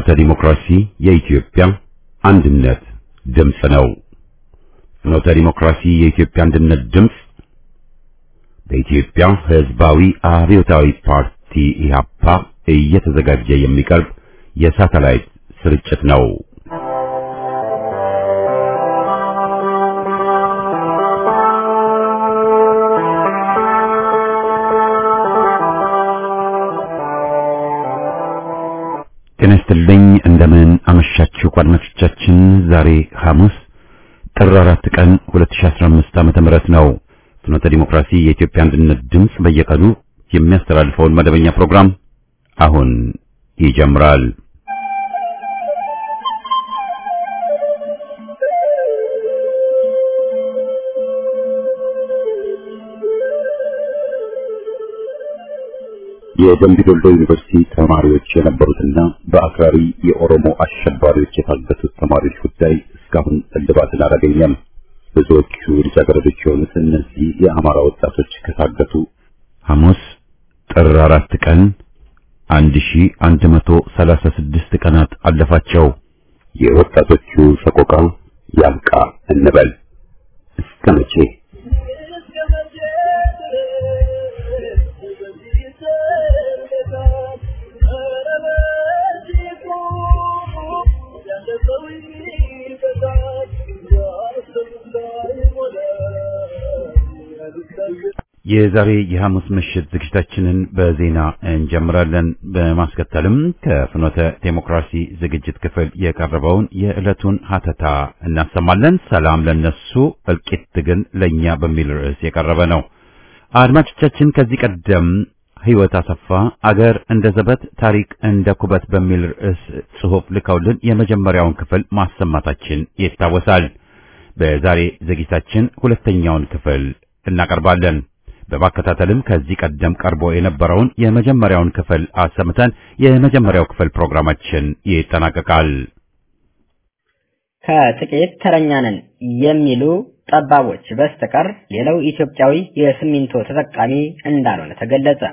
ፍኖተ ዲሞክራሲ የኢትዮጵያ አንድነት ድምፅ ነው። ፍኖተ ዲሞክራሲ የኢትዮጵያ አንድነት ድምፅ በኢትዮጵያ ሕዝባዊ አብዮታዊ ፓርቲ ኢህአፓ እየተዘጋጀ የሚቀርብ የሳተላይት ስርጭት ነው። ጤና ይስጥልኝ። እንደምን አመሻችሁ አድማጮቻችን። ዛሬ ሐሙስ ጥር 4 ቀን 2015 ዓመተ ምህረት ነው። ፍኖተ ዲሞክራሲ የኢትዮጵያ አንድነት ድምፅ በየቀኑ የሚያስተላልፈውን መደበኛ ፕሮግራም አሁን ይጀምራል። የደምቢ ዶሎ ዩኒቨርሲቲ ተማሪዎች የነበሩትና በአክራሪ የኦሮሞ አሸባሪዎች የታገቱት ተማሪዎች ጉዳይ እስካሁን እልባትን አላገኘም። ብዙዎቹ ልጃገረዶች የሆኑት እነዚህ የአማራ ወጣቶች ከታገቱ ሐሙስ ጥር አራት ቀን 1136 ቀናት አለፋቸው። የወጣቶቹ ሰቆቃ ያብቃ እንበል እስከ መቼ? የዛሬ የሐሙስ ምሽት ዝግጅታችንን በዜና እንጀምራለን። በማስከተልም ከፍኖተ ዴሞክራሲ ዝግጅት ክፍል የቀረበውን የዕለቱን ሀተታ እናሰማለን። ሰላም ለነሱ እልቂት ግን ለኛ በሚል ርዕስ የቀረበ ነው። አድማጮቻችን ከዚህ ቀደም ሕይወት አሰፋ አገር እንደ ዘበት ታሪክ እንደ ኩበት በሚል ርዕስ ጽሑፍ ልከውልን የመጀመሪያውን ክፍል ማሰማታችን ይታወሳል። በዛሬ ዝግጅታችን ሁለተኛውን ክፍል እናቀርባለን። በማከታተልም ከዚህ ቀደም ቀርቦ የነበረውን የመጀመሪያውን ክፍል አሰምተን የመጀመሪያው ክፍል ፕሮግራማችን ይጠናቀቃል። ከጥቂት ተረኛ ነን የሚሉ ጠባቦች በስተቀር ሌላው ኢትዮጵያዊ የሲሚንቶ ተጠቃሚ እንዳልሆነ ተገለጸ።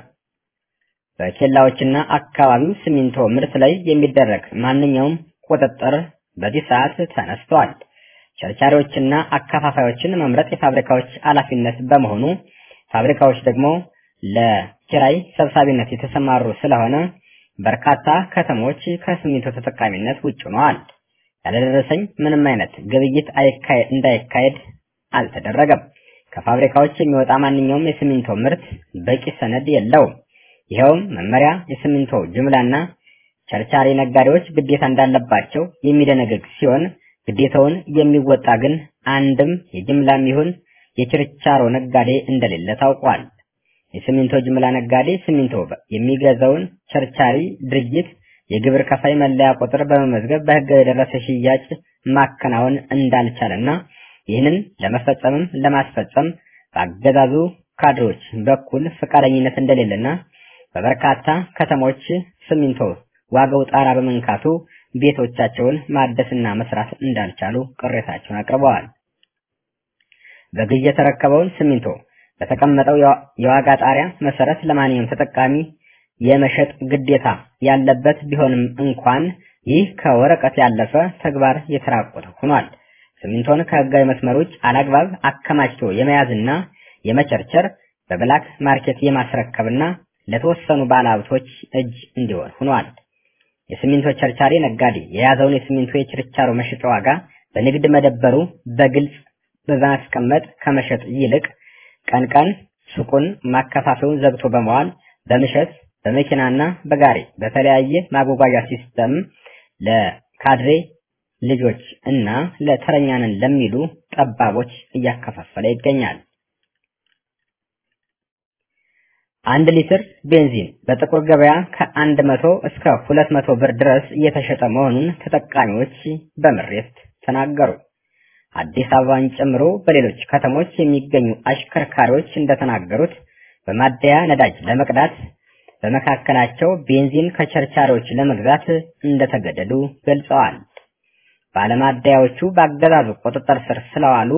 በኬላዎችና አካባቢው ሲሚንቶ ምርት ላይ የሚደረግ ማንኛውም ቁጥጥር በዚህ ሰዓት ተነስተዋል። ቸርቻሪዎችና አከፋፋዮችን መምረጥ የፋብሪካዎች ኃላፊነት በመሆኑ ፋብሪካዎች ደግሞ ለኪራይ ሰብሳቢነት የተሰማሩ ስለሆነ በርካታ ከተሞች ከሲሚንቶ ተጠቃሚነት ውጭ ሆነዋል። ያለደረሰኝ ምንም አይነት ግብይት እንዳይካሄድ አልተደረገም። ከፋብሪካዎች የሚወጣ ማንኛውም የሲሚንቶ ምርት በቂ ሰነድ የለውም። ይኸውም መመሪያ የሲሚንቶ ጅምላና ቸርቻሪ ነጋዴዎች ግዴታ እንዳለባቸው የሚደነግግ ሲሆን ግዴታውን የሚወጣ ግን አንድም የጅምላም ይሁን የችርቻሮ ነጋዴ እንደሌለ ታውቋል። የሲሚንቶ ጅምላ ነጋዴ ሲሚንቶ የሚገዛውን ቸርቻሪ ድርጅት የግብር ከፋይ መለያ ቁጥር በመመዝገብ በሕጋዊ የደረሰ ሽያጭ ማከናወን እንዳልቻለና ይህንን ለመፈጸምም ለማስፈጸም በአገዛዙ ካድሮች በኩል ፈቃደኝነት እንደሌለና በበርካታ ከተሞች ሲሚንቶ ዋጋው ጣራ በመንካቱ ቤቶቻቸውን ማደስና መስራት እንዳልቻሉ ቅሬታቸውን አቅርበዋል። በግዥ የተረከበውን ሲሚንቶ በተቀመጠው የዋጋ ጣሪያ መሰረት ለማንኛውም ተጠቃሚ የመሸጥ ግዴታ ያለበት ቢሆንም እንኳን ይህ ከወረቀት ያለፈ ተግባር የተራቆተ ሆኗል። ሲሚንቶን ከህጋዊ መስመር ውጭ አላግባብ አከማችቶ የመያዝና የመቸርቸር በብላክ ማርኬት የማስረከብና ለተወሰኑ ባለሀብቶች እጅ እንዲሆን ሆኗል። የሲሚንቶ ቸርቻሪ ነጋዴ የያዘውን የሲሚንቶ የችርቻሮ መሸጫ ዋጋ በንግድ መደበሩ በግልጽ በማስቀመጥ ከመሸጥ ይልቅ ቀን ቀን ሱቁን ማከፋፈውን ዘግቶ በመዋል በምሸት በመኪናና በጋሪ በተለያየ ማጓጓዣ ሲስተም ለካድሬ ልጆች እና ለተረኛንን ለሚሉ ጠባቦች እያከፋፈለ ይገኛል። አንድ ሊትር ቤንዚን በጥቁር ገበያ ከአንድ መቶ እስከ ሁለት መቶ ብር ድረስ እየተሸጠ መሆኑን ተጠቃሚዎች በምሬት ተናገሩ። አዲስ አበባን ጨምሮ በሌሎች ከተሞች የሚገኙ አሽከርካሪዎች እንደተናገሩት በማደያ ነዳጅ ለመቅዳት በመካከላቸው ቤንዚን ከቸርቻሪዎች ለመግዛት እንደተገደዱ ገልጸዋል። ባለማደያዎቹ በአገዛዙ ቁጥጥር ስር ስለዋሉ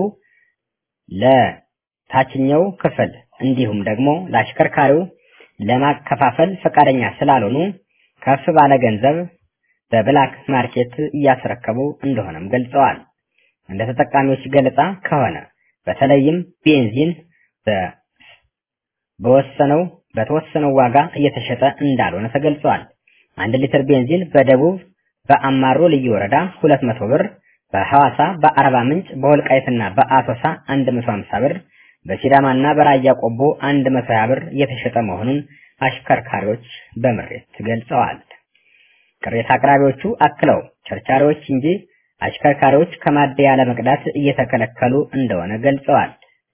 ለታችኛው ክፍል እንዲሁም ደግሞ ለአሽከርካሪው ለማከፋፈል ፈቃደኛ ስላልሆኑ ከፍ ባለ ገንዘብ በብላክ ማርኬት እያስረከቡ እንደሆነም ገልጸዋል። እንደ ተጠቃሚዎች ገለጻ ከሆነ በተለይም ቤንዚን በወሰነው በተወሰነው ዋጋ እየተሸጠ እንዳልሆነ ተገልጿል። አንድ ሊትር ቤንዚን በደቡብ በአማሮ ልዩ ወረዳ 200 ብር፣ በሐዋሳ፣ በአርባ ምንጭ፣ በወልቃይትና በአሶሳ 150 ብር፣ በሲዳማና በራያ ቆቦ 120 ብር እየተሸጠ መሆኑን አሽከርካሪዎች በምሬት ገልጸዋል። ቅሬታ አቅራቢዎቹ አክለው ቸርቻሪዎች እንጂ አሽከርካሪዎች ከማደያ ለመቅዳት እየተከለከሉ እንደሆነ ገልጸዋል።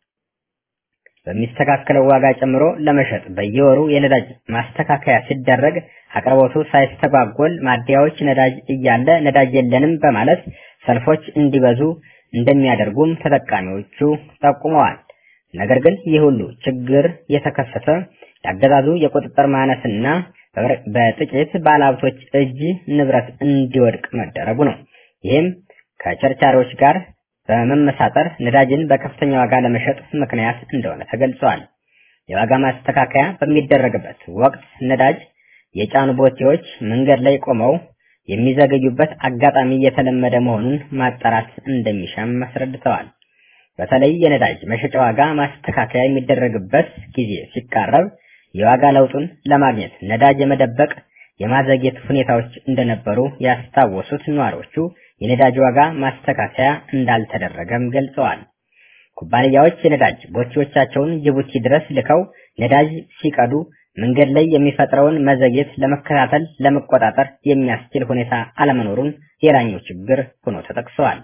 በሚስተካከለው ዋጋ ጨምሮ ለመሸጥ በየወሩ የነዳጅ ማስተካከያ ሲደረግ አቅርቦቱ ሳይስተጓጎል ማደያዎች ነዳጅ እያለ ነዳጅ የለንም በማለት ሰልፎች እንዲበዙ እንደሚያደርጉም ተጠቃሚዎቹ ጠቁመዋል። ነገር ግን ይህ ሁሉ ችግር የተከሰተ ያገዛዙ የቁጥጥር ማነስና በጥቂት ባለሀብቶች እጅ ንብረት እንዲወድቅ መደረጉ ነው። ይህም ከቸርቻሪዎች ጋር በመመሳጠር ነዳጅን በከፍተኛ ዋጋ ለመሸጥ ምክንያት እንደሆነ ተገልጿል። የዋጋ ማስተካከያ በሚደረግበት ወቅት ነዳጅ የጫኑ ቦቴዎች መንገድ ላይ ቆመው የሚዘገዩበት አጋጣሚ የተለመደ መሆኑን ማጣራት እንደሚሻም አስረድተዋል። በተለይ የነዳጅ መሸጫ ዋጋ ማስተካከያ የሚደረግበት ጊዜ ሲቃረብ የዋጋ ለውጡን ለማግኘት ነዳጅ የመደበቅ የማዘግየት ሁኔታዎች እንደነበሩ ያስታወሱት ነዋሪዎቹ የነዳጅ ዋጋ ማስተካከያ እንዳልተደረገም ገልጸዋል። ኩባንያዎች የነዳጅ ቦቴዎቻቸውን ጅቡቲ ድረስ ልከው ነዳጅ ሲቀዱ መንገድ ላይ የሚፈጥረውን መዘግየት ለመከታተል ለመቆጣጠር የሚያስችል ሁኔታ አለመኖሩን ሌላኛው ችግር ሆኖ ተጠቅሰዋል።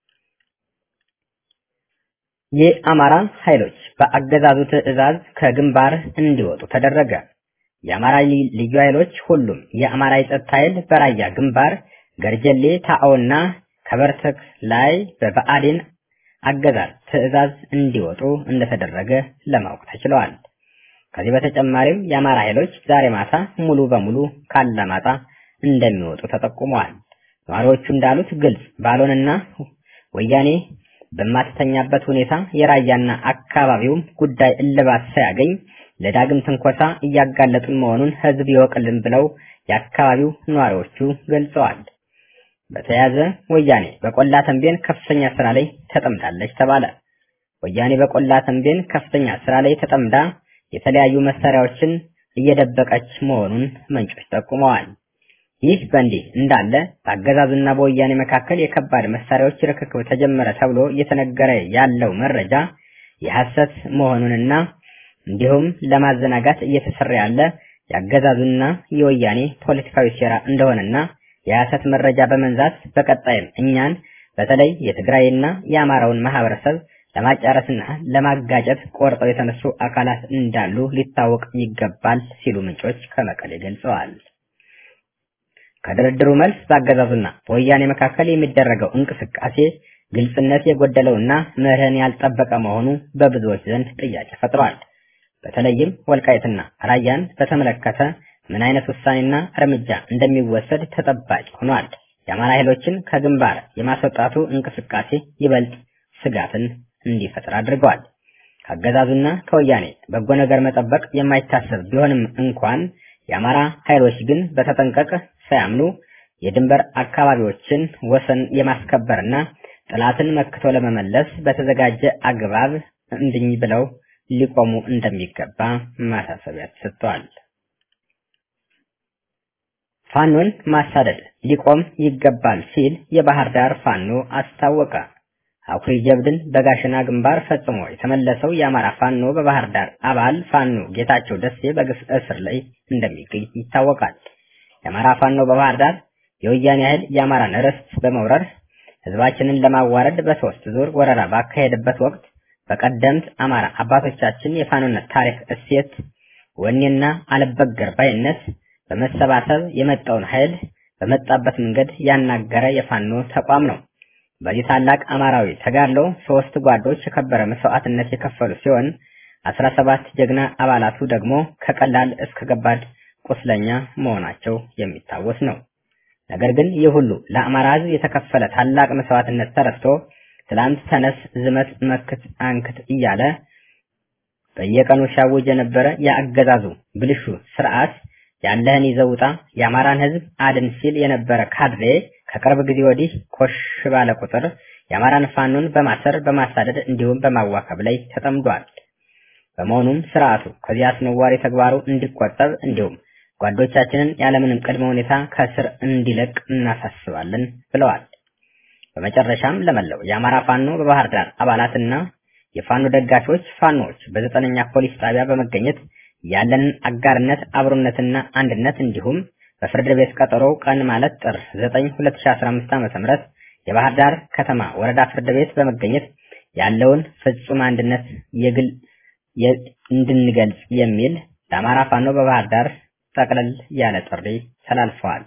የአማራ ኃይሎች በአገዛዙ ትዕዛዝ ከግንባር እንዲወጡ ተደረገ። የአማራ ልዩ ኃይሎች ሁሉም የአማራ የጸጥታ ኃይል በራያ ግንባር ገርጀሌ ታኦና ከበርተክ ላይ በብአዴን አገዛዝ ትዕዛዝ እንዲወጡ እንደተደረገ ለማወቅ ተችለዋል። ከዚህ በተጨማሪም የአማራ ኃይሎች ዛሬ ማታ ሙሉ በሙሉ ካላማጣ እንደሚወጡ ተጠቁመዋል። ነዋሪዎቹ እንዳሉት ግልጽ ባልሆነና ወያኔ በማትተኛበት ሁኔታ የራያና አካባቢውም ጉዳይ እልባት ሳያገኝ ለዳግም ትንኮሳ እያጋለጡን መሆኑን ህዝብ ይወቅልን ብለው የአካባቢው ነዋሪዎቹ ገልጸዋል። በተያያዘ ወያኔ በቆላ ተንቤን ከፍተኛ ስራ ላይ ተጠምዳለች ተባለ። ወያኔ በቆላ ተንቤን ከፍተኛ ስራ ላይ ተጠምዳ የተለያዩ መሳሪያዎችን እየደበቀች መሆኑን ምንጮች ጠቁመዋል። ይህ በእንዲህ እንዳለ በአገዛዙና በወያኔ መካከል የከባድ መሳሪያዎች ርክክብ ተጀመረ ተብሎ እየተነገረ ያለው መረጃ የሐሰት መሆኑንና እንዲሁም ለማዘናጋት እየተሰራ ያለ የአገዛዙና የወያኔ ፖለቲካዊ ሴራ እንደሆነና የሐሰት መረጃ በመንዛት በቀጣይም እኛን በተለይ የትግራይና የአማራውን ማህበረሰብ ለማጫረስና ለማጋጨት ቆርጠው የተነሱ አካላት እንዳሉ ሊታወቅ ይገባል ሲሉ ምንጮች ከመቀሌ ገልጸዋል። ከድርድሩ መልስ በአገዛዙና በወያኔ መካከል የሚደረገው እንቅስቃሴ ግልጽነት የጎደለውና መርህን ያልጠበቀ መሆኑ በብዙዎች ዘንድ ጥያቄ ፈጥሯል። በተለይም ወልቃይትና ራያን በተመለከተ ምን አይነት ውሳኔና እርምጃ እንደሚወሰድ ተጠባቂ ሆኗል። የአማራ ኃይሎችን ከግንባር የማስወጣቱ እንቅስቃሴ ይበልጥ ስጋትን እንዲፈጥር አድርገዋል። ከአገዛዙና ከወያኔ በጎ ነገር መጠበቅ የማይታሰብ ቢሆንም እንኳን የአማራ ኃይሎች ግን በተጠንቀቅ ሳያምኑ የድንበር አካባቢዎችን ወሰን የማስከበርና ጠላትን መክቶ ለመመለስ በተዘጋጀ አግባብ እንድኝ ብለው ሊቆሙ እንደሚገባ ማሳሰቢያ ተሰጥቷል። ፋኖን ማሳደድ ሊቆም ይገባል ሲል የባህር ዳር ፋኖ አስታወቀ። አኩሪ ጀብድን በጋሸና ግንባር ፈጽሞ የተመለሰው የአማራ ፋኖ በባህር ዳር አባል ፋኖ ጌታቸው ደሴ በግፍ እስር ላይ እንደሚገኝ ይታወቃል። የአማራ ፋኖ በባህር ዳር የወያኔ ኃይል የአማራን ርስት በመውረር ህዝባችንን ለማዋረድ በሶስት ዙር ወረራ ባካሄደበት ወቅት በቀደምት አማራ አባቶቻችን የፋኖነት ታሪክ እሴት፣ ወኔና አልበገር ባይነት በመሰባሰብ የመጣውን ኃይል በመጣበት መንገድ ያናገረ የፋኖ ተቋም ነው። በዚህ ታላቅ አማራዊ ተጋድሎ ሶስት ጓዶች የከበረ መስዋዕትነት የከፈሉ ሲሆን አስራ ሰባት ጀግና አባላቱ ደግሞ ከቀላል እስከ ከባድ ቁስለኛ መሆናቸው የሚታወስ ነው። ነገር ግን ይህ ሁሉ ለአማራ ህዝብ የተከፈለ ታላቅ መስዋዕትነት ተረስቶ ትላንት ተነስ፣ ዝመት፣ መክት፣ አንክት እያለ በየቀኑ ሲያውጅ የነበረ የአገዛዙ ብልሹ ስርዓት ያለህን ይዘህ ውጣ፣ የአማራን ህዝብ አድን ሲል የነበረ ካድሬ ከቅርብ ጊዜ ወዲህ ኮሽ ባለ ቁጥር የአማራን ፋኖን በማሰር በማሳደድ እንዲሁም በማዋከብ ላይ ተጠምዷል። በመሆኑም ስርዓቱ ከዚህ አስነዋሪ ተግባሩ እንዲቆጠብ እንዲሁም ጓዶቻችንን ያለምንም ቅድመ ሁኔታ ከእስር እንዲለቅ እናሳስባለን ብለዋል። በመጨረሻም ለመለው የአማራ ፋኖ በባህር ዳር አባላትና የፋኖ ደጋፊዎች ፋኖዎች በዘጠነኛ ፖሊስ ጣቢያ በመገኘት ያለንን አጋርነት አብሮነትና አንድነት እንዲሁም በፍርድ ቤት ቀጠሮ ቀን ማለት ጥር 9 2015 ዓ.ም የባህር ዳር ከተማ ወረዳ ፍርድ ቤት በመገኘት ያለውን ፍጹም አንድነት የግል እንድንገልጽ የሚል ለአማራ ፋኖ በባህር ዳር ጠቅለል ያለ ጥሪ ተላልፈዋል።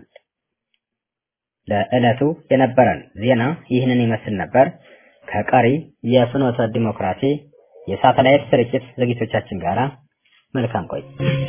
ለዕለቱ የነበረን ዜና ይህንን ይመስል ነበር። ከቀሪ የፍኖተ ዲሞክራሲ የሳተላይት ስርጭት ዝግጅቶቻችን ጋር መልካም ቆይ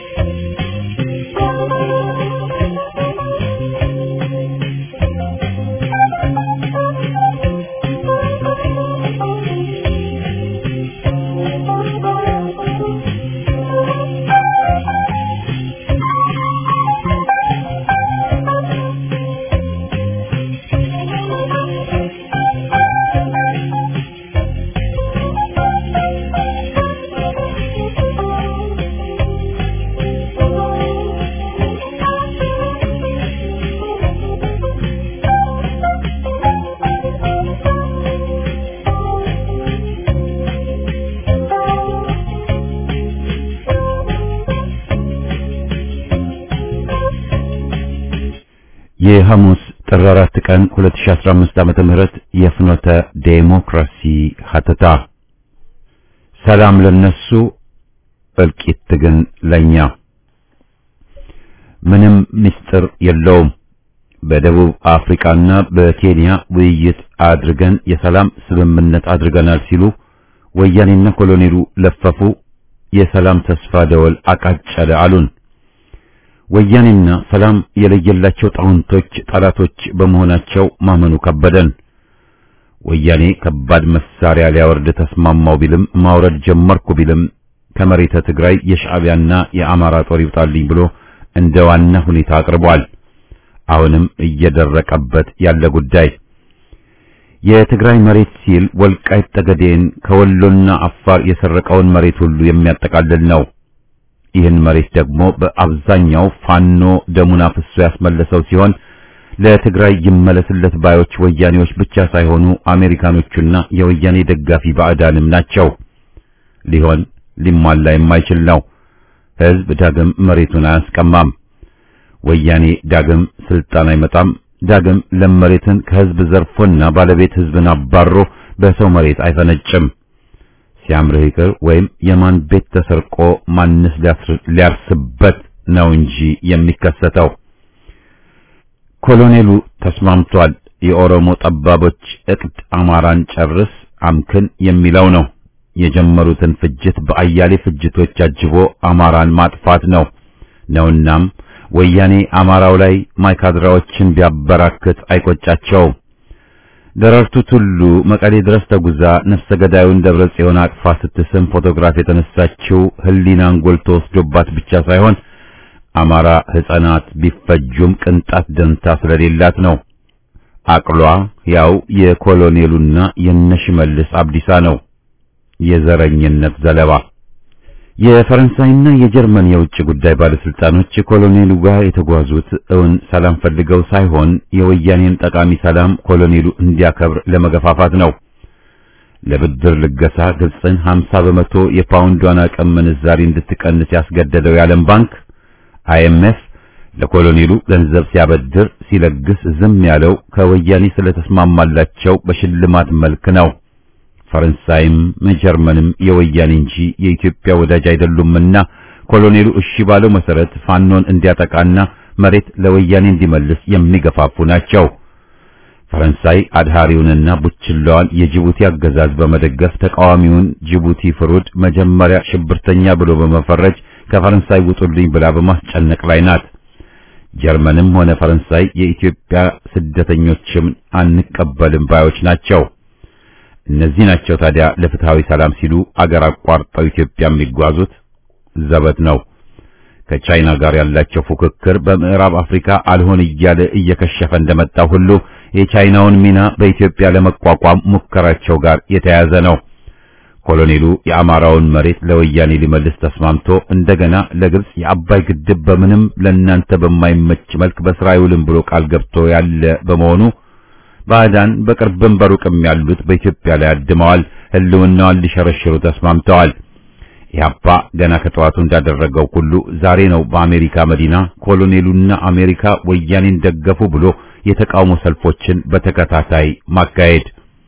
የሐሙስ ጥር 4 ቀን 2015 ዓመተ ምህረት የፍኖተ ዴሞክራሲ ሀተታ ሰላም ለነሱ እልቂት ግን ለኛ ምንም ምስጢር የለውም። በደቡብ አፍሪካና በኬንያ ውይይት አድርገን የሰላም ስምምነት አድርገናል ሲሉ ወያኔና ኮሎኔሉ ለፈፉ። የሰላም ተስፋ ደወል አቃጨለ አሉን። ወያኔና ሰላም የለየላቸው ጣውንቶች ጠላቶች በመሆናቸው ማመኑ ከበደን። ወያኔ ከባድ መሳሪያ ሊያወርድ ተስማማው ቢልም ማውረድ ጀመርኩ ቢልም ከመሬተ ትግራይ የሻዕቢያና የአማራ ጦር ይውጣልኝ ብሎ እንደ ዋና ሁኔታ አቅርቧል። አሁንም እየደረቀበት ያለ ጉዳይ የትግራይ መሬት ሲል ወልቃይት ጠገዴን ከወሎና አፋር የሰረቀውን መሬት ሁሉ የሚያጠቃልል ነው። ይህን መሬት ደግሞ በአብዛኛው ፋኖ ደሙን አፍሶ ያስመለሰው ሲሆን ለትግራይ ይመለስለት ባዮች ወያኔዎች ብቻ ሳይሆኑ አሜሪካኖቹና የወያኔ ደጋፊ ባዕዳንም ናቸው። ሊሆን ሊሟላ የማይችል ነው። ሕዝብ ዳግም መሬቱን አያስቀማም። ወያኔ ዳግም ስልጣን አይመጣም። ዳግም ለም መሬትን ከሕዝብ ዘርፎና ባለቤት ሕዝብን አባሮ በሰው መሬት አይፈነጭም። ሲያምርህ ይቅር ወይም የማን ቤት ተሰርቆ ማንስ ሊያርስበት ነው እንጂ የሚከሰተው። ኮሎኔሉ ተስማምቷል። የኦሮሞ ጠባቦች እቅድ አማራን ጨርስ አምክን የሚለው ነው። የጀመሩትን ፍጅት በአያሌ ፍጅቶች አጅቦ አማራን ማጥፋት ነው ነውናም ወያኔ አማራው ላይ ማይካድራዎችን ቢያበራክት አይቆጫቸውም። ደረርቱ ቱሉ መቀሌ ድረስ ተጉዛ ነፍሰ ገዳዩን ደብረ ጽዮን አቅፋ ስትስም ፎቶግራፍ የተነሳችው ሕሊናን ጎልቶ ወስዶባት ብቻ ሳይሆን አማራ ሕፃናት ቢፈጁም ቅንጣት ደንታ ስለሌላት ነው። አቅሏ ያው የኮሎኔሉና የነሽመልስ አብዲሳ ነው። የዘረኝነት ዘለባ የፈረንሳይና የጀርመን የውጭ ጉዳይ ባለስልጣኖች ኮሎኔሉ ጋር የተጓዙት እውን ሰላም ፈልገው ሳይሆን የወያኔን ጠቃሚ ሰላም ኮሎኔሉ እንዲያከብር ለመገፋፋት ነው። ለብድር ልገሳ ግብፅን 50 በመቶ የፓውንዷን አቅም ምንዛሪ እንድትቀንስ ያስገደደው የዓለም ባንክ አይኤምኤፍ ለኮሎኔሉ ገንዘብ ሲያበድር ሲለግስ ዝም ያለው ከወያኔ ስለተስማማላቸው በሽልማት መልክ ነው። ፈረንሳይም ጀርመንም የወያኔ እንጂ የኢትዮጵያ ወዳጅ አይደሉምና ኮሎኔሉ እሺ ባለው መሰረት ፋኖን እንዲያጠቃና መሬት ለወያኔ እንዲመልስ የሚገፋፉ ናቸው። ፈረንሳይ አድሃሪውንና ቡችላዋን የጅቡቲ አገዛዝ በመደገፍ ተቃዋሚውን ጅቡቲ ፍሩድ መጀመሪያ ሽብርተኛ ብሎ በመፈረጅ ከፈረንሳይ ውጡልኝ ብላ በማስጨነቅ ላይ ናት። ጀርመንም ሆነ ፈረንሳይ የኢትዮጵያ ስደተኞችም አንቀበልም ባዮች ናቸው። እነዚህ ናቸው ታዲያ ለፍትሃዊ ሰላም ሲሉ አገር አቋርጠው ኢትዮጵያ የሚጓዙት ዘበት ነው። ከቻይና ጋር ያላቸው ፉክክር በምዕራብ አፍሪካ አልሆን እያለ እየከሸፈ እንደመጣ ሁሉ የቻይናውን ሚና በኢትዮጵያ ለመቋቋም ሙከራቸው ጋር የተያያዘ ነው። ኮሎኔሉ የአማራውን መሬት ለወያኔ ሊመልስ ተስማምቶ እንደገና ለግብጽ የአባይ ግድብ በምንም ለእናንተ በማይመች መልክ በስራ አይውልም ብሎ ቃል ገብቶ ያለ በመሆኑ ባዕዳን በቅርብም በሩቅም ያሉት በኢትዮጵያ ላይ አድመዋል፣ ህልውናዋን ሊሸረሽሩ ተስማምተዋል። ኢህአፓ ገና ከጠዋቱ እንዳደረገው ሁሉ ዛሬ ነው በአሜሪካ መዲና ኮሎኔሉና አሜሪካ ወያኔን ደገፉ ብሎ የተቃውሞ ሰልፎችን በተከታታይ ማካሄድ።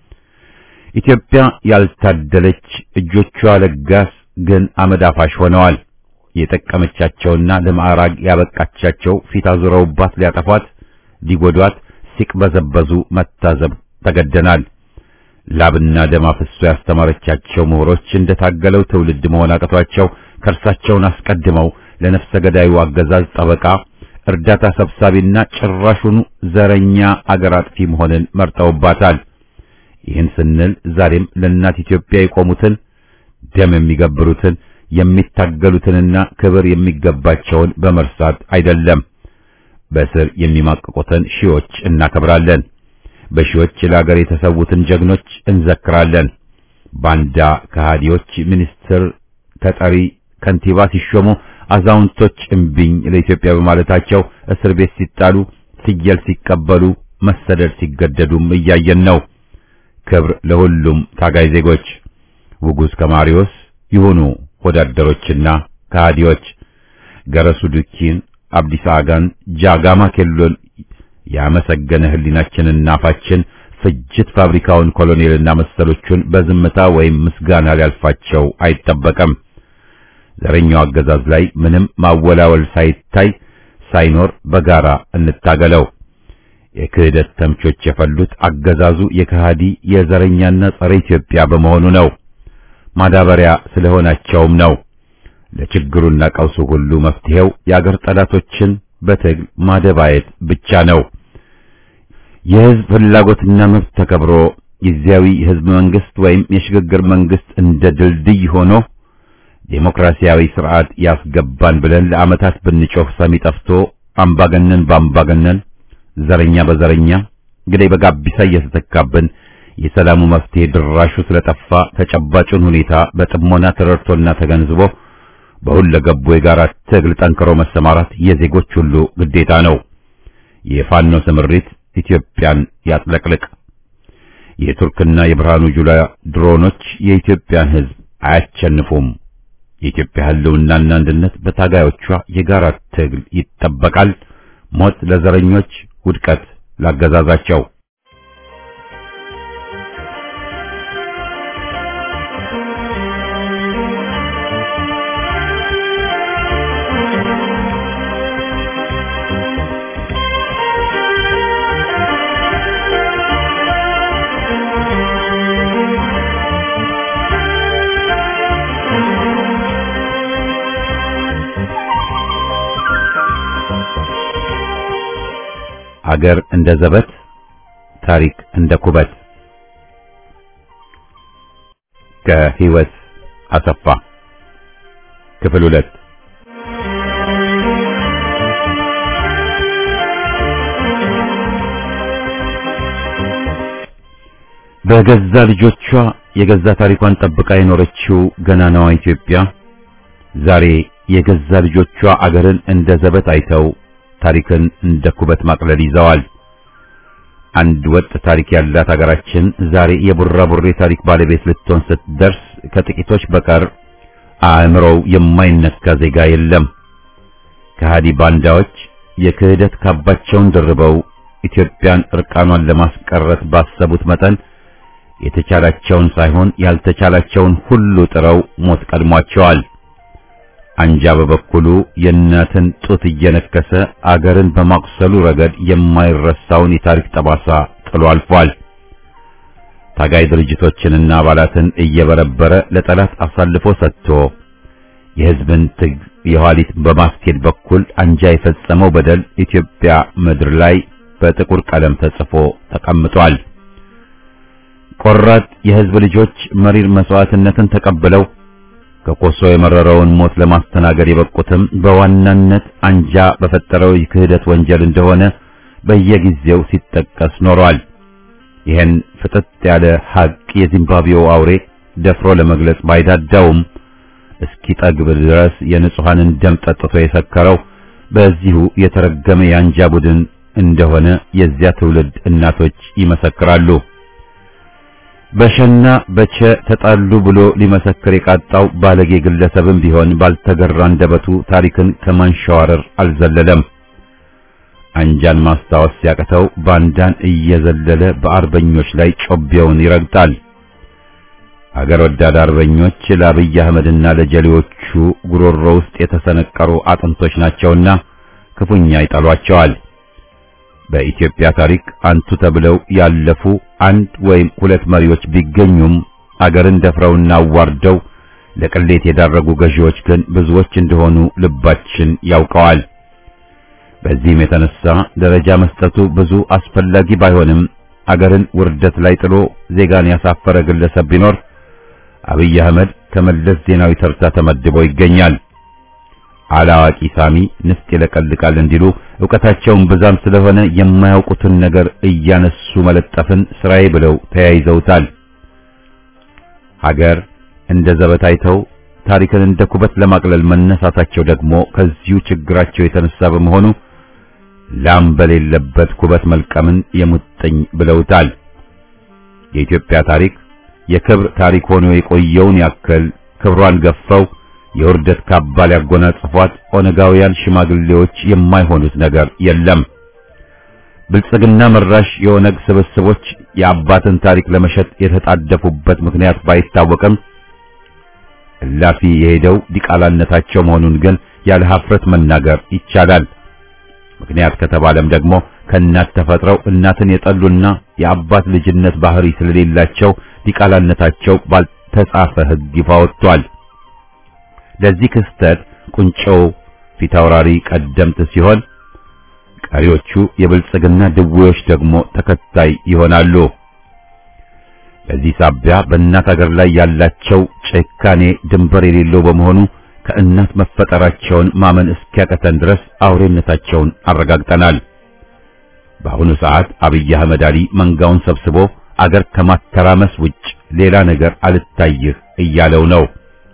ኢትዮጵያ ያልታደለች እጆቿ ለጋስ ግን አመድ አፋሽ ሆነዋል። የጠቀመቻቸውና ለማዕራግ ያበቃቻቸው ፊት አዙረውባት ሊያጠፏት፣ ሊጎዷት ሲቅበዘበዙ መታዘብ ተገደናል። ላብና ደም አፍሶ ያስተማረቻቸው ምሁሮች እንደታገለው ትውልድ መሆን አቅቷቸው ከእርሳቸውን አስቀድመው ለነፍሰ ገዳዩ አገዛዝ ጠበቃ፣ እርዳታ ሰብሳቢና ጭራሹኑ ዘረኛ አገር አጥፊ መሆንን መርጠውባታል። ይህን ስንል ዛሬም ለእናት ኢትዮጵያ የቆሙትን ደም የሚገብሩትን የሚታገሉትንና ክብር የሚገባቸውን በመርሳት አይደለም። በስር የሚማቅቁትን ሺዎች እናከብራለን። በሺዎች ለሀገር የተሰዉትን ጀግኖች እንዘክራለን። ባንዳ ከሃዲዎች ሚኒስትር ተጠሪ ከንቲባ ሲሾሙ አዛውንቶች እምቢኝ ለኢትዮጵያ በማለታቸው እስር ቤት ሲጣሉ፣ ፍየል ሲቀበሉ፣ መሰደድ ሲገደዱም እያየን ነው። ክብር ለሁሉም ታጋይ ዜጎች። ውጉዝ ከማሪዎስ ይሁኑ ወዳደሮችና ከሃዲዎች ገረሱ ዱኪን፣ አብዲሳ አጋን፣ ጃጋማ ኬሎን ያመሰገነ ህሊናችንና አፋችን ፍጅት ፋብሪካውን ኮሎኔልና መሰሎቹን በዝምታ ወይም ምስጋና ሊያልፋቸው አይጠበቅም። ዘረኛው አገዛዝ ላይ ምንም ማወላወል ሳይታይ ሳይኖር በጋራ እንታገለው። የክህደት ተምቾች የፈሉት አገዛዙ የከሃዲ የዘረኛና ጸረ ኢትዮጵያ በመሆኑ ነው። ማዳበሪያ ስለሆናቸውም ነው። ለችግሩና ቀውሱ ሁሉ መፍትሄው የአገር ጠላቶችን በትግል ማደባየት ብቻ ነው። የህዝብ ፍላጎትና መብት ተከብሮ ጊዜያዊ የህዝብ መንግስት ወይም የሽግግር መንግስት እንደ ድልድይ ሆኖ ዴሞክራሲያዊ ስርዓት ያስገባን ብለን ለዓመታት ብንጮህ ሰሚ ጠፍቶ አምባገነን በአምባገነን ዘረኛ በዘረኛ ግዳይ በጋቢሳ እየተተካብን የሰላሙ መፍትሄ ድራሹ ስለጠፋ ተጨባጩን ሁኔታ በጥሞና ተረድቶና ተገንዝቦ በሁለገቡ የጋራ ትግል ጠንክሮ መሰማራት የዜጎች ሁሉ ግዴታ ነው። የፋኖ ስምሪት ኢትዮጵያን ያጥለቅልቅ። የቱርክና የብርሃኑ ጁላ ድሮኖች የኢትዮጵያን ህዝብ አያቸንፉም። የኢትዮጵያ ህልውናና አንድነት በታጋዮቿ የጋራ ትግል ይጠበቃል። ሞት ለዘረኞች፣ ውድቀት ላገዛዛቸው። አገር እንደ ዘበት፣ ታሪክ እንደ ኩበት። ከህይወት አሰፋ ክፍል ሁለት በገዛ ልጆቿ የገዛ ታሪኳን ጠብቃ የኖረችው ገናናዋ ኢትዮጵያ ዛሬ የገዛ ልጆቿ አገርን እንደ ዘበት አይተው ታሪክን እንደ ኩበት ማቅለል ይዘዋል። አንድ ወጥ ታሪክ ያላት ሀገራችን ዛሬ የቡራቡሬ ታሪክ ባለቤት ልትሆን ስትደርስ ከጥቂቶች በቀር አእምሮው የማይነካ ዜጋ የለም። ከሃዲ ባንዳዎች የክህደት ካባቸውን ደርበው ኢትዮጵያን እርቃኗን ለማስቀረት ባሰቡት መጠን የተቻላቸውን ሳይሆን ያልተቻላቸውን ሁሉ ጥረው ሞት ቀድሟቸዋል። አንጃ በበኩሉ የእናትን ጡት እየነከሰ አገርን በማቁሰሉ ረገድ የማይረሳውን የታሪክ ጠባሳ ጥሎ አልፏል። ታጋይ ድርጅቶችንና አባላትን እየበረበረ ለጠላት አሳልፎ ሰጥቶ የሕዝብን ትግ የኋሊት በማስኬድ በኩል አንጃ የፈጸመው በደል ኢትዮጵያ ምድር ላይ በጥቁር ቀለም ተጽፎ ተቀምጧል። ቆራጥ የሕዝብ ልጆች መሪር መስዋዕትነትን ተቀብለው ከቆሶ የመረረውን ሞት ለማስተናገድ የበቁትም በዋናነት አንጃ በፈጠረው የክህደት ወንጀል እንደሆነ በየጊዜው ሲጠቀስ ኖሯል። ይህን ፍጥጥ ያለ ሐቅ የዚምባብዌው አውሬ ደፍሮ ለመግለጽ ባይዳዳውም እስኪጠግብ ድረስ የንጹሐንን ደም ጠጥቶ የሰከረው በዚሁ የተረገመ የአንጃ ቡድን እንደሆነ የዚያ ትውልድ እናቶች ይመሰክራሉ። በሸና በቸ ተጣሉ ብሎ ሊመሰክር የቃጣው ባለጌ ግለሰብም ቢሆን ባልተገራ አንደበቱ ታሪክን ከማንሸዋረር አልዘለለም። አንጃን ማስታወስ ሲያቅተው ባንዳን እየዘለለ በአርበኞች ላይ ጮቤውን ይረግጣል። አገር ወዳድ አርበኞች ለአብይ አህመድና ለጀሌዎቹ ጉሮሮ ውስጥ የተሰነቀሩ አጥንቶች ናቸውና ክፉኛ ይጠሏቸዋል። በኢትዮጵያ ታሪክ አንቱ ተብለው ያለፉ አንድ ወይም ሁለት መሪዎች ቢገኙም አገርን ደፍረውና አዋርደው ለቅሌት የዳረጉ ገዢዎች ግን ብዙዎች እንደሆኑ ልባችን ያውቀዋል። በዚህም የተነሳ ደረጃ መስጠቱ ብዙ አስፈላጊ ባይሆንም አገርን ውርደት ላይ ጥሎ ዜጋን ያሳፈረ ግለሰብ ቢኖር አብይ አህመድ ከመለስ ዜናዊ ተርታ ተመድቦ ይገኛል። አላዋቂ ሳሚ ንፍጥ ይለቀልቃል እንዲሉ ዕውቀታቸውን ብዛም ስለሆነ የማያውቁትን ነገር እያነሱ መለጠፍን ስራዬ ብለው ተያይዘውታል። ሀገር እንደ ዘበት አይተው ታሪክን እንደ ኩበት ለማቅለል መነሳታቸው ደግሞ ከዚሁ ችግራቸው የተነሳ በመሆኑ ላም በሌለበት ኩበት መልቀምን የሙጥኝ ብለውታል። የኢትዮጵያ ታሪክ የክብር ታሪክ ሆኖ የቆየውን ያክል ክብሯን ገፈው የውርደት ካባ ሊያጎናጽፏት ኦነጋውያን ሽማግሌዎች የማይሆኑት ነገር የለም። ብልጽግና መራሽ የኦነግ ስብስቦች የአባትን ታሪክ ለመሸጥ የተጣደፉበት ምክንያት ባይታወቅም እላፊ የሄደው ዲቃላነታቸው መሆኑን ግን ያለ ሀፍረት መናገር ይቻላል። ምክንያት ከተባለም ደግሞ ከእናት ተፈጥረው እናትን የጠሉና የአባት ልጅነት ባህሪ ስለሌላቸው ዲቃላነታቸው ባልተጻፈ ሕግ ይፋ ወጥቷል። ለዚህ ክስተት ቁንጮው ፊታውራሪ ቀደምት ሲሆን ቀሪዎቹ የብልጽግና ድዌዎች ደግሞ ተከታይ ይሆናሉ። በዚህ ሳቢያ በእናት አገር ላይ ያላቸው ጭካኔ ድንበር የሌለው በመሆኑ ከእናት መፈጠራቸውን ማመን እስኪያቀተን ድረስ አውሬነታቸውን አረጋግጠናል። በአሁኑ ሰዓት አብይ አህመድ አሊ መንጋውን ሰብስቦ አገር ከማተራመስ ውጭ ሌላ ነገር አልታይህ እያለው ነው።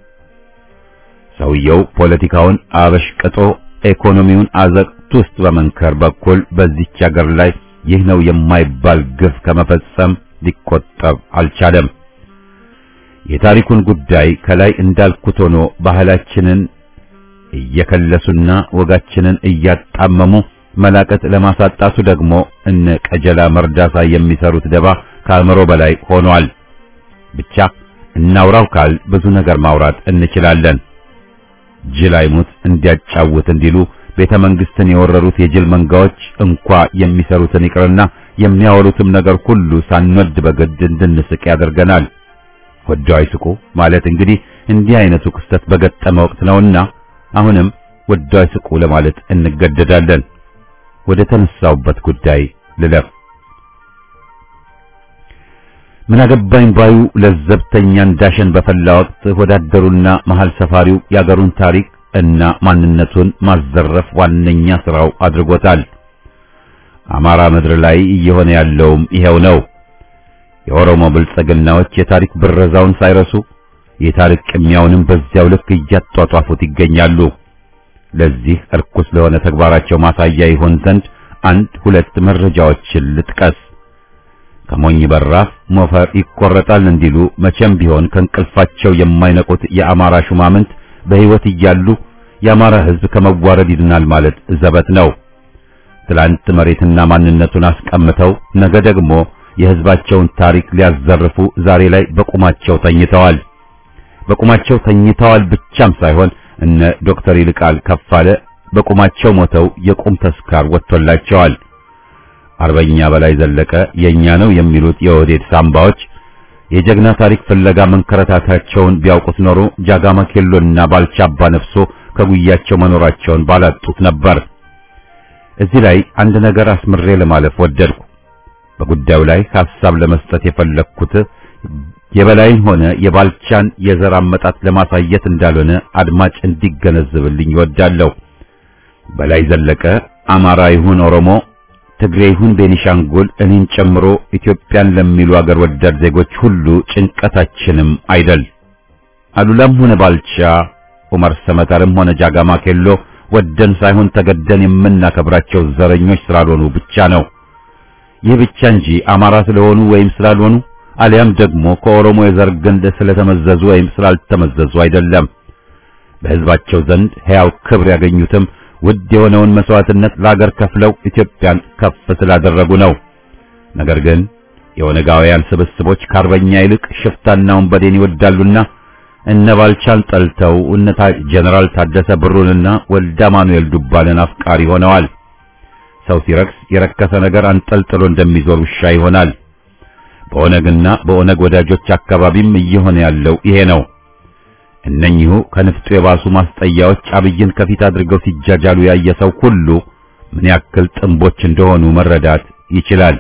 ሰውየው ፖለቲካውን አበሽቅጦ ኢኮኖሚውን አዘቅት ውስጥ በመንከር በኩል በዚች አገር ላይ ይህ ነው የማይባል ግፍ ከመፈጸም ሊቆጠብ አልቻለም። የታሪኩን ጉዳይ ከላይ እንዳልኩት ሆኖ ባህላችንን እየከለሱና ወጋችንን እያጣመሙ መላቀጥ ለማሳጣቱ ደግሞ እነ ቀጀላ መርዳሳ የሚሰሩት ደባ ከአእምሮ በላይ ሆኗል። ብቻ እናውራው ካል ብዙ ነገር ማውራት እንችላለን። ጅል አይሙት እንዲያጫውት እንዲሉ ቤተ መንግስትን የወረሩት የጅል መንጋዎች እንኳ የሚሰሩትን ይቅርና የሚያወሩትም ነገር ሁሉ ሳንወድ በግድ እንድንስቅ ያደርገናል። ወደው አይስቁ ማለት እንግዲህ እንዲህ አይነቱ ክስተት በገጠመ ወቅት ነውና አሁንም ወደው አይስቁ ለማለት እንገደዳለን። ወደ ተነሳውበት ጉዳይ ልለፍ። ምን አገባኝ ባዩ ለዘብተኛ እንዳሸን በፈላ ወቅት ወዳደሩና መሃል ሰፋሪው የአገሩን ታሪክ እና ማንነቱን ማዘረፍ ዋነኛ ስራው አድርጎታል። አማራ ምድር ላይ እየሆነ ያለውም ይሄው ነው። የኦሮሞ ብልጽግናዎች የታሪክ ብረዛውን ሳይረሱ የታሪክ ቅሚያውንም በዚያው ልክ እያጧጧፉት ይገኛሉ። ለዚህ እርኩስ ለሆነ ተግባራቸው ማሳያ ይሆን ዘንድ አንድ ሁለት መረጃዎችን ልጥቀስ። ከሞኝ በራፍ ሞፈር ይቆረጣል እንዲሉ መቼም ቢሆን ከእንቅልፋቸው የማይነቁት የአማራ ሹማምንት በሕይወት እያሉ የአማራ ሕዝብ ከመዋረድ ይድናል ማለት ዘበት ነው። ትላንት መሬትና ማንነቱን አስቀምተው ነገ ደግሞ የሕዝባቸውን ታሪክ ሊያዘርፉ ዛሬ ላይ በቁማቸው ተኝተዋል። በቁማቸው ተኝተዋል ብቻም ሳይሆን እነ ዶክተር ይልቃል ከፋለ በቁማቸው ሞተው የቁም ተስካር ወጥቶላቸዋል። አርበኛ በላይ ዘለቀ የኛ ነው የሚሉት የኦህዴድ ሳምባዎች የጀግና ታሪክ ፍለጋ መንከረታታቸውን ቢያውቁት ኖሮ ጃጋማ ኬሎና ባልቻ አባ ነፍሶ ከጉያቸው መኖራቸውን ባላጡት ነበር። እዚህ ላይ አንድ ነገር አስምሬ ለማለፍ ወደድኩ። በጉዳዩ ላይ ሐሳብ ለመስጠት የፈለግኩት የበላይን ሆነ የባልቻን የዘር አመጣጥ ለማሳየት እንዳልሆነ አድማጭ እንዲገነዘብልኝ ይወዳለሁ። በላይ ዘለቀ አማራ ይሁን ኦሮሞ፣ ትግሬ ይሁን ቤኒሻንጉል እኔን ጨምሮ ኢትዮጵያን ለሚሉ አገር ወዳድ ዜጎች ሁሉ ጭንቀታችንም አይደል። አሉላም ሆነ ባልቻ፣ ዑመር ሰመተርም ሆነ ጃጋማ ኬሎ ወደን ሳይሆን ተገደን የምናከብራቸው ዘረኞች ስላልሆኑ ብቻ ነው። ይህ ብቻ እንጂ አማራ ስለሆኑ ወይም ስላልሆኑ አሊያም ደግሞ ከኦሮሞ የዘር ግንድ ስለተመዘዙ ወይም ስላልተመዘዙ አይደለም። በሕዝባቸው ዘንድ ሕያው ክብር ያገኙትም ውድ የሆነውን መስዋዕትነት ለአገር ከፍለው ኢትዮጵያን ከፍ ስላደረጉ ነው። ነገር ግን የኦነጋውያን ስብስቦች ከአርበኛ ይልቅ ሽፍታና ወንበዴን ይወዳሉና እነ ባልቻን ጠልተው እነ ጀነራል ታደሰ ብሩንና ወልደ አማኑኤል ዱባለን አፍቃሪ ሆነዋል። ሰው ሲረክስ የረከሰ ነገር አንጠልጥሎ እንደሚዞር ውሻ ይሆናል። በኦነግና በኦነግ ወዳጆች አካባቢም እየሆነ ያለው ይሄ ነው። እነኚሁ ከንፍጡ የባሱ ማስጠያዎች አብይን ከፊት አድርገው ሲጃጃሉ ያየ ሰው ሁሉ ምን ያክል ጥንቦች እንደሆኑ መረዳት ይችላል።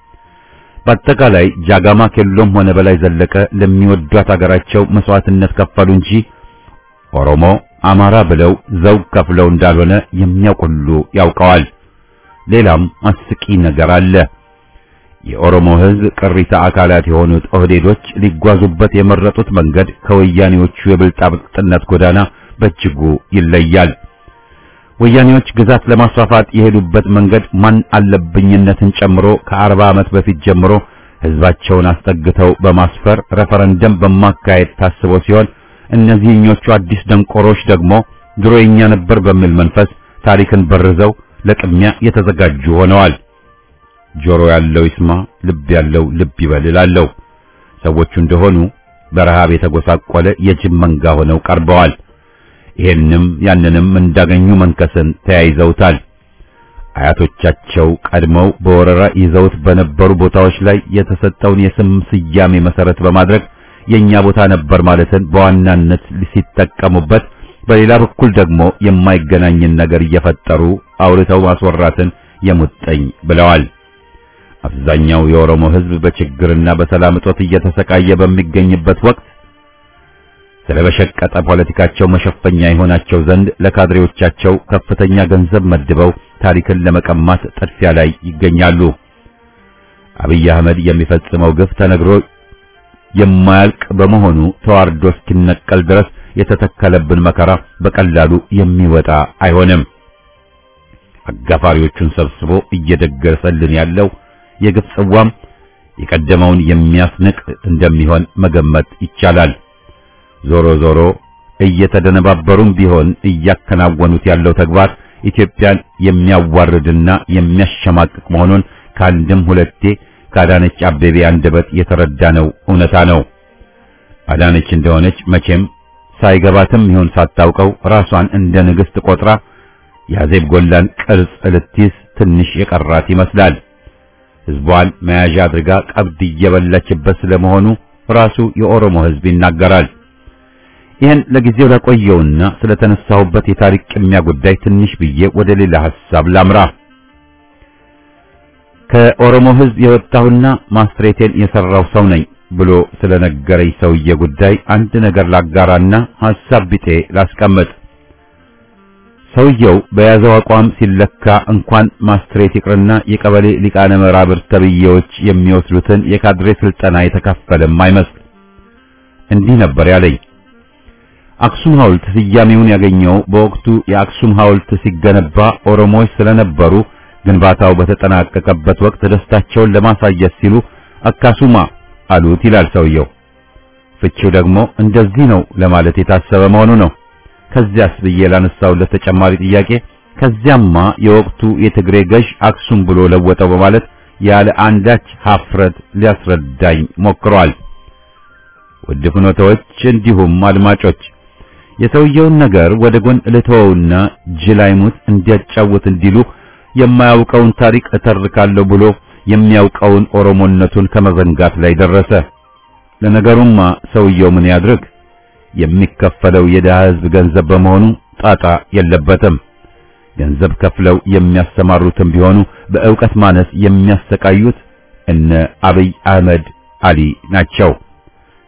በአጠቃላይ ጃጋማ ኬሎም ሆነ በላይ ዘለቀ ለሚወዷት አገራቸው መስዋዕትነት ከፈሉ እንጂ ኦሮሞ፣ አማራ ብለው ዘውግ ከፍለው እንዳልሆነ የሚያውቅ ሁሉ ያውቀዋል። ሌላም አስቂ ነገር አለ። የኦሮሞ ሕዝብ ቅሪተ አካላት የሆኑት ኦህዴዶች ሊጓዙበት የመረጡት መንገድ ከወያኔዎቹ የብልጣብልጥነት ጎዳና በእጅጉ ይለያል። ወያኔዎች ግዛት ለማስፋፋት የሄዱበት መንገድ ማን አለብኝነትን ጨምሮ ከአርባ ዓመት በፊት ጀምሮ ሕዝባቸውን አስጠግተው በማስፈር ሬፈረንደም በማካሄድ ታስቦ ሲሆን እነዚህኞቹ አዲስ ደንቆሮች ደግሞ ድሮ የኛ ነበር በሚል መንፈስ ታሪክን በርዘው ለቅሚያ የተዘጋጁ ሆነዋል። ጆሮ ያለው ይስማ፣ ልብ ያለው ልብ ይበል እላለሁ። ሰዎቹ እንደሆኑ በረሃብ የተጎሳቆለ የጅብ መንጋ ሆነው ቀርበዋል። ይሄንም ያንንም እንዳገኙ መንከስን ተያይዘውታል። አያቶቻቸው ቀድመው በወረራ ይዘውት በነበሩ ቦታዎች ላይ የተሰጠውን የስም ስያሜ መሰረት በማድረግ የኛ ቦታ ነበር ማለትን በዋናነት ሲጠቀሙበት፣ በሌላ በኩል ደግሞ የማይገናኝን ነገር እየፈጠሩ አውርተው ማስወራትን የሙጠኝ ብለዋል። አብዛኛው የኦሮሞ ሕዝብ በችግርና በሰላም እጦት እየተሰቃየ በሚገኝበት ወቅት ስለበሸቀጠ ፖለቲካቸው መሸፈኛ የሆናቸው ዘንድ ለካድሬዎቻቸው ከፍተኛ ገንዘብ መድበው ታሪክን ለመቀማት ጥድፊያ ላይ ይገኛሉ። አብይ አህመድ የሚፈጽመው ግፍ ተነግሮ የማያልቅ በመሆኑ ተዋርዶ እስኪነቀል ድረስ የተተከለብን መከራ በቀላሉ የሚወጣ አይሆንም። አጋፋሪዎቹን ሰብስቦ እየደገሰልን ያለው የግፍ ጽዋም የቀደመውን የሚያስንቅ እንደሚሆን መገመት ይቻላል። ዞሮ ዞሮ እየተደነባበሩም ቢሆን እያከናወኑት ያለው ተግባር ኢትዮጵያን የሚያዋርድና የሚያሸማቅቅ መሆኑን ከአንድም ሁለቴ ከአዳነች አቤቤ አንደበት የተረዳነው እውነታ ነው። አዳነች እንደሆነች መቼም ሳይገባትም ይሁን ሳታውቀው ራሷን እንደ ንግሥት ቆጥራ የአዜብ ጎላን ቅርጽ ልትይዝ ትንሽ የቀራት ይመስላል። ሕዝቧን መያዣ አድርጋ ቀብድ እየበላችበት ስለመሆኑ ራሱ የኦሮሞ ሕዝብ ይናገራል። ይህን ለጊዜው ላቆየውና ስለተነሳሁበት የታሪክ ቅሚያ ጉዳይ ትንሽ ብዬ ወደ ሌላ ሐሳብ ላምራ። ከኦሮሞ ሕዝብ የወጣሁና ማስትሬቴን የሰራው ሰው ነኝ ብሎ ስለነገረኝ ሰውዬ ጉዳይ አንድ ነገር ላጋራና ሐሳብ ቢጤ ላስቀምጥ። ሰውየው በያዘው አቋም ሲለካ እንኳን ማስትሬት ይቅርና የቀበሌ ሊቃነ መራብርት ተብዬዎች የሚወስዱትን የካድሬ ስልጠና የተካፈለም አይመስል። እንዲህ ነበር ያለኝ። አክሱም ሐውልት ስያሜውን ያገኘው በወቅቱ የአክሱም ሐውልት ሲገነባ ኦሮሞዎች ስለነበሩ ግንባታው በተጠናቀቀበት ወቅት ደስታቸውን ለማሳየት ሲሉ አካሱማ አሉት ይላል ሰውየው። ፍቺው ደግሞ እንደዚህ ነው ለማለት የታሰበ መሆኑ ነው። ከዚያስ ብዬ ላነሳውለት ተጨማሪ ጥያቄ ከዚያማ የወቅቱ የትግሬ ገዥ አክሱም ብሎ ለወጠው በማለት ያለ አንዳች ሀፍረት ሊያስረዳኝ ሞክሯል። ውድ ፍኖተዎች እንዲሁም አድማጮች የሰውየውን ነገር ወደ ጎን ልተወውና ጅላይሙት እንዲያጫውት እንዲሉ የማያውቀውን ታሪክ እተርካለሁ ብሎ የሚያውቀውን ኦሮሞነቱን ከመዘንጋት ላይ ደረሰ። ለነገሩማ ሰውየው ምን ያድርግ? የሚከፈለው የደሃ ሕዝብ ገንዘብ በመሆኑ ጣጣ የለበትም። ገንዘብ ከፍለው የሚያስተማሩትም ቢሆኑ በእውቀት ማነስ የሚያሰቃዩት እነ አብይ አህመድ አሊ ናቸው።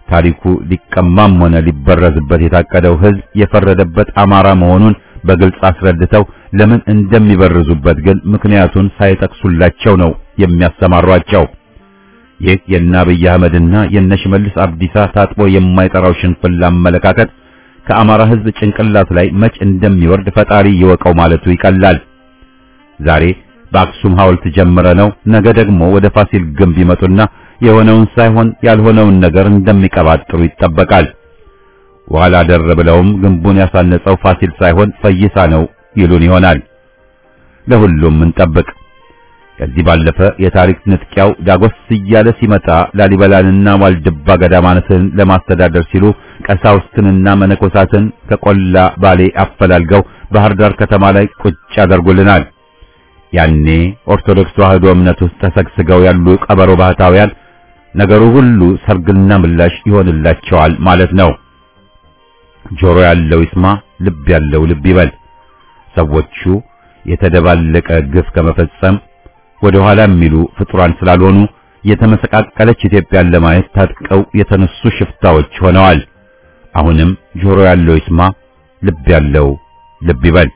ታሪኩ ሊቀማም ሆነ ሊበረዝበት የታቀደው ሕዝብ የፈረደበት አማራ መሆኑን በግልጽ አስረድተው ለምን እንደሚበርዙበት ግን ምክንያቱን ሳይጠቅሱላቸው ነው የሚያሰማሯቸው። ይህ የእነ አብይ አህመድና የእነ ሽመልስ አብዲሳ ታጥቦ የማይጠራው ሽንፍላ አመለካከት ከአማራ ሕዝብ ጭንቅላት ላይ መች እንደሚወርድ ፈጣሪ ይወቀው ማለቱ ይቀላል። ዛሬ በአክሱም ሐውልት ጀምረ ነው ነገ ደግሞ ወደ ፋሲል ግንብ ይመጡና የሆነውን ሳይሆን ያልሆነውን ነገር እንደሚቀባጥሩ ይጠበቃል። ኋላ ደር ብለውም ግንቡን ያሳነጸው ፋሲል ሳይሆን ፈይሳ ነው ይሉን ይሆናል። ለሁሉም እንጠብቅ። ከዚህ ባለፈ የታሪክ ንጥቂያው ዳጎስ እያለ ሲመጣ ላሊበላንና ዋልድባ ገዳማትን ለማስተዳደር ሲሉ ቀሳውስትንና መነኮሳትን ከቆላ ባሌ አፈላልገው ባህር ዳር ከተማ ላይ ቁጭ ያደርጉልናል። ያኔ ኦርቶዶክስ ተዋሕዶ እምነት ውስጥ ተሰግስገው ያሉ ቀበሮ ባህታውያን ነገሩ ሁሉ ሰርግና ምላሽ ይሆንላቸዋል ማለት ነው። ጆሮ ያለው ይስማ፣ ልብ ያለው ልብ ይበል። ሰዎቹ የተደባለቀ ግፍ ከመፈጸም ወደ ኋላ የሚሉ ፍጡራን ስላልሆኑ የተመሰቃቀለች ኢትዮጵያን ለማየት ታጥቀው የተነሱ ሽፍታዎች ሆነዋል። አሁንም ጆሮ ያለው ይስማ፣ ልብ ያለው ልብ ይበል።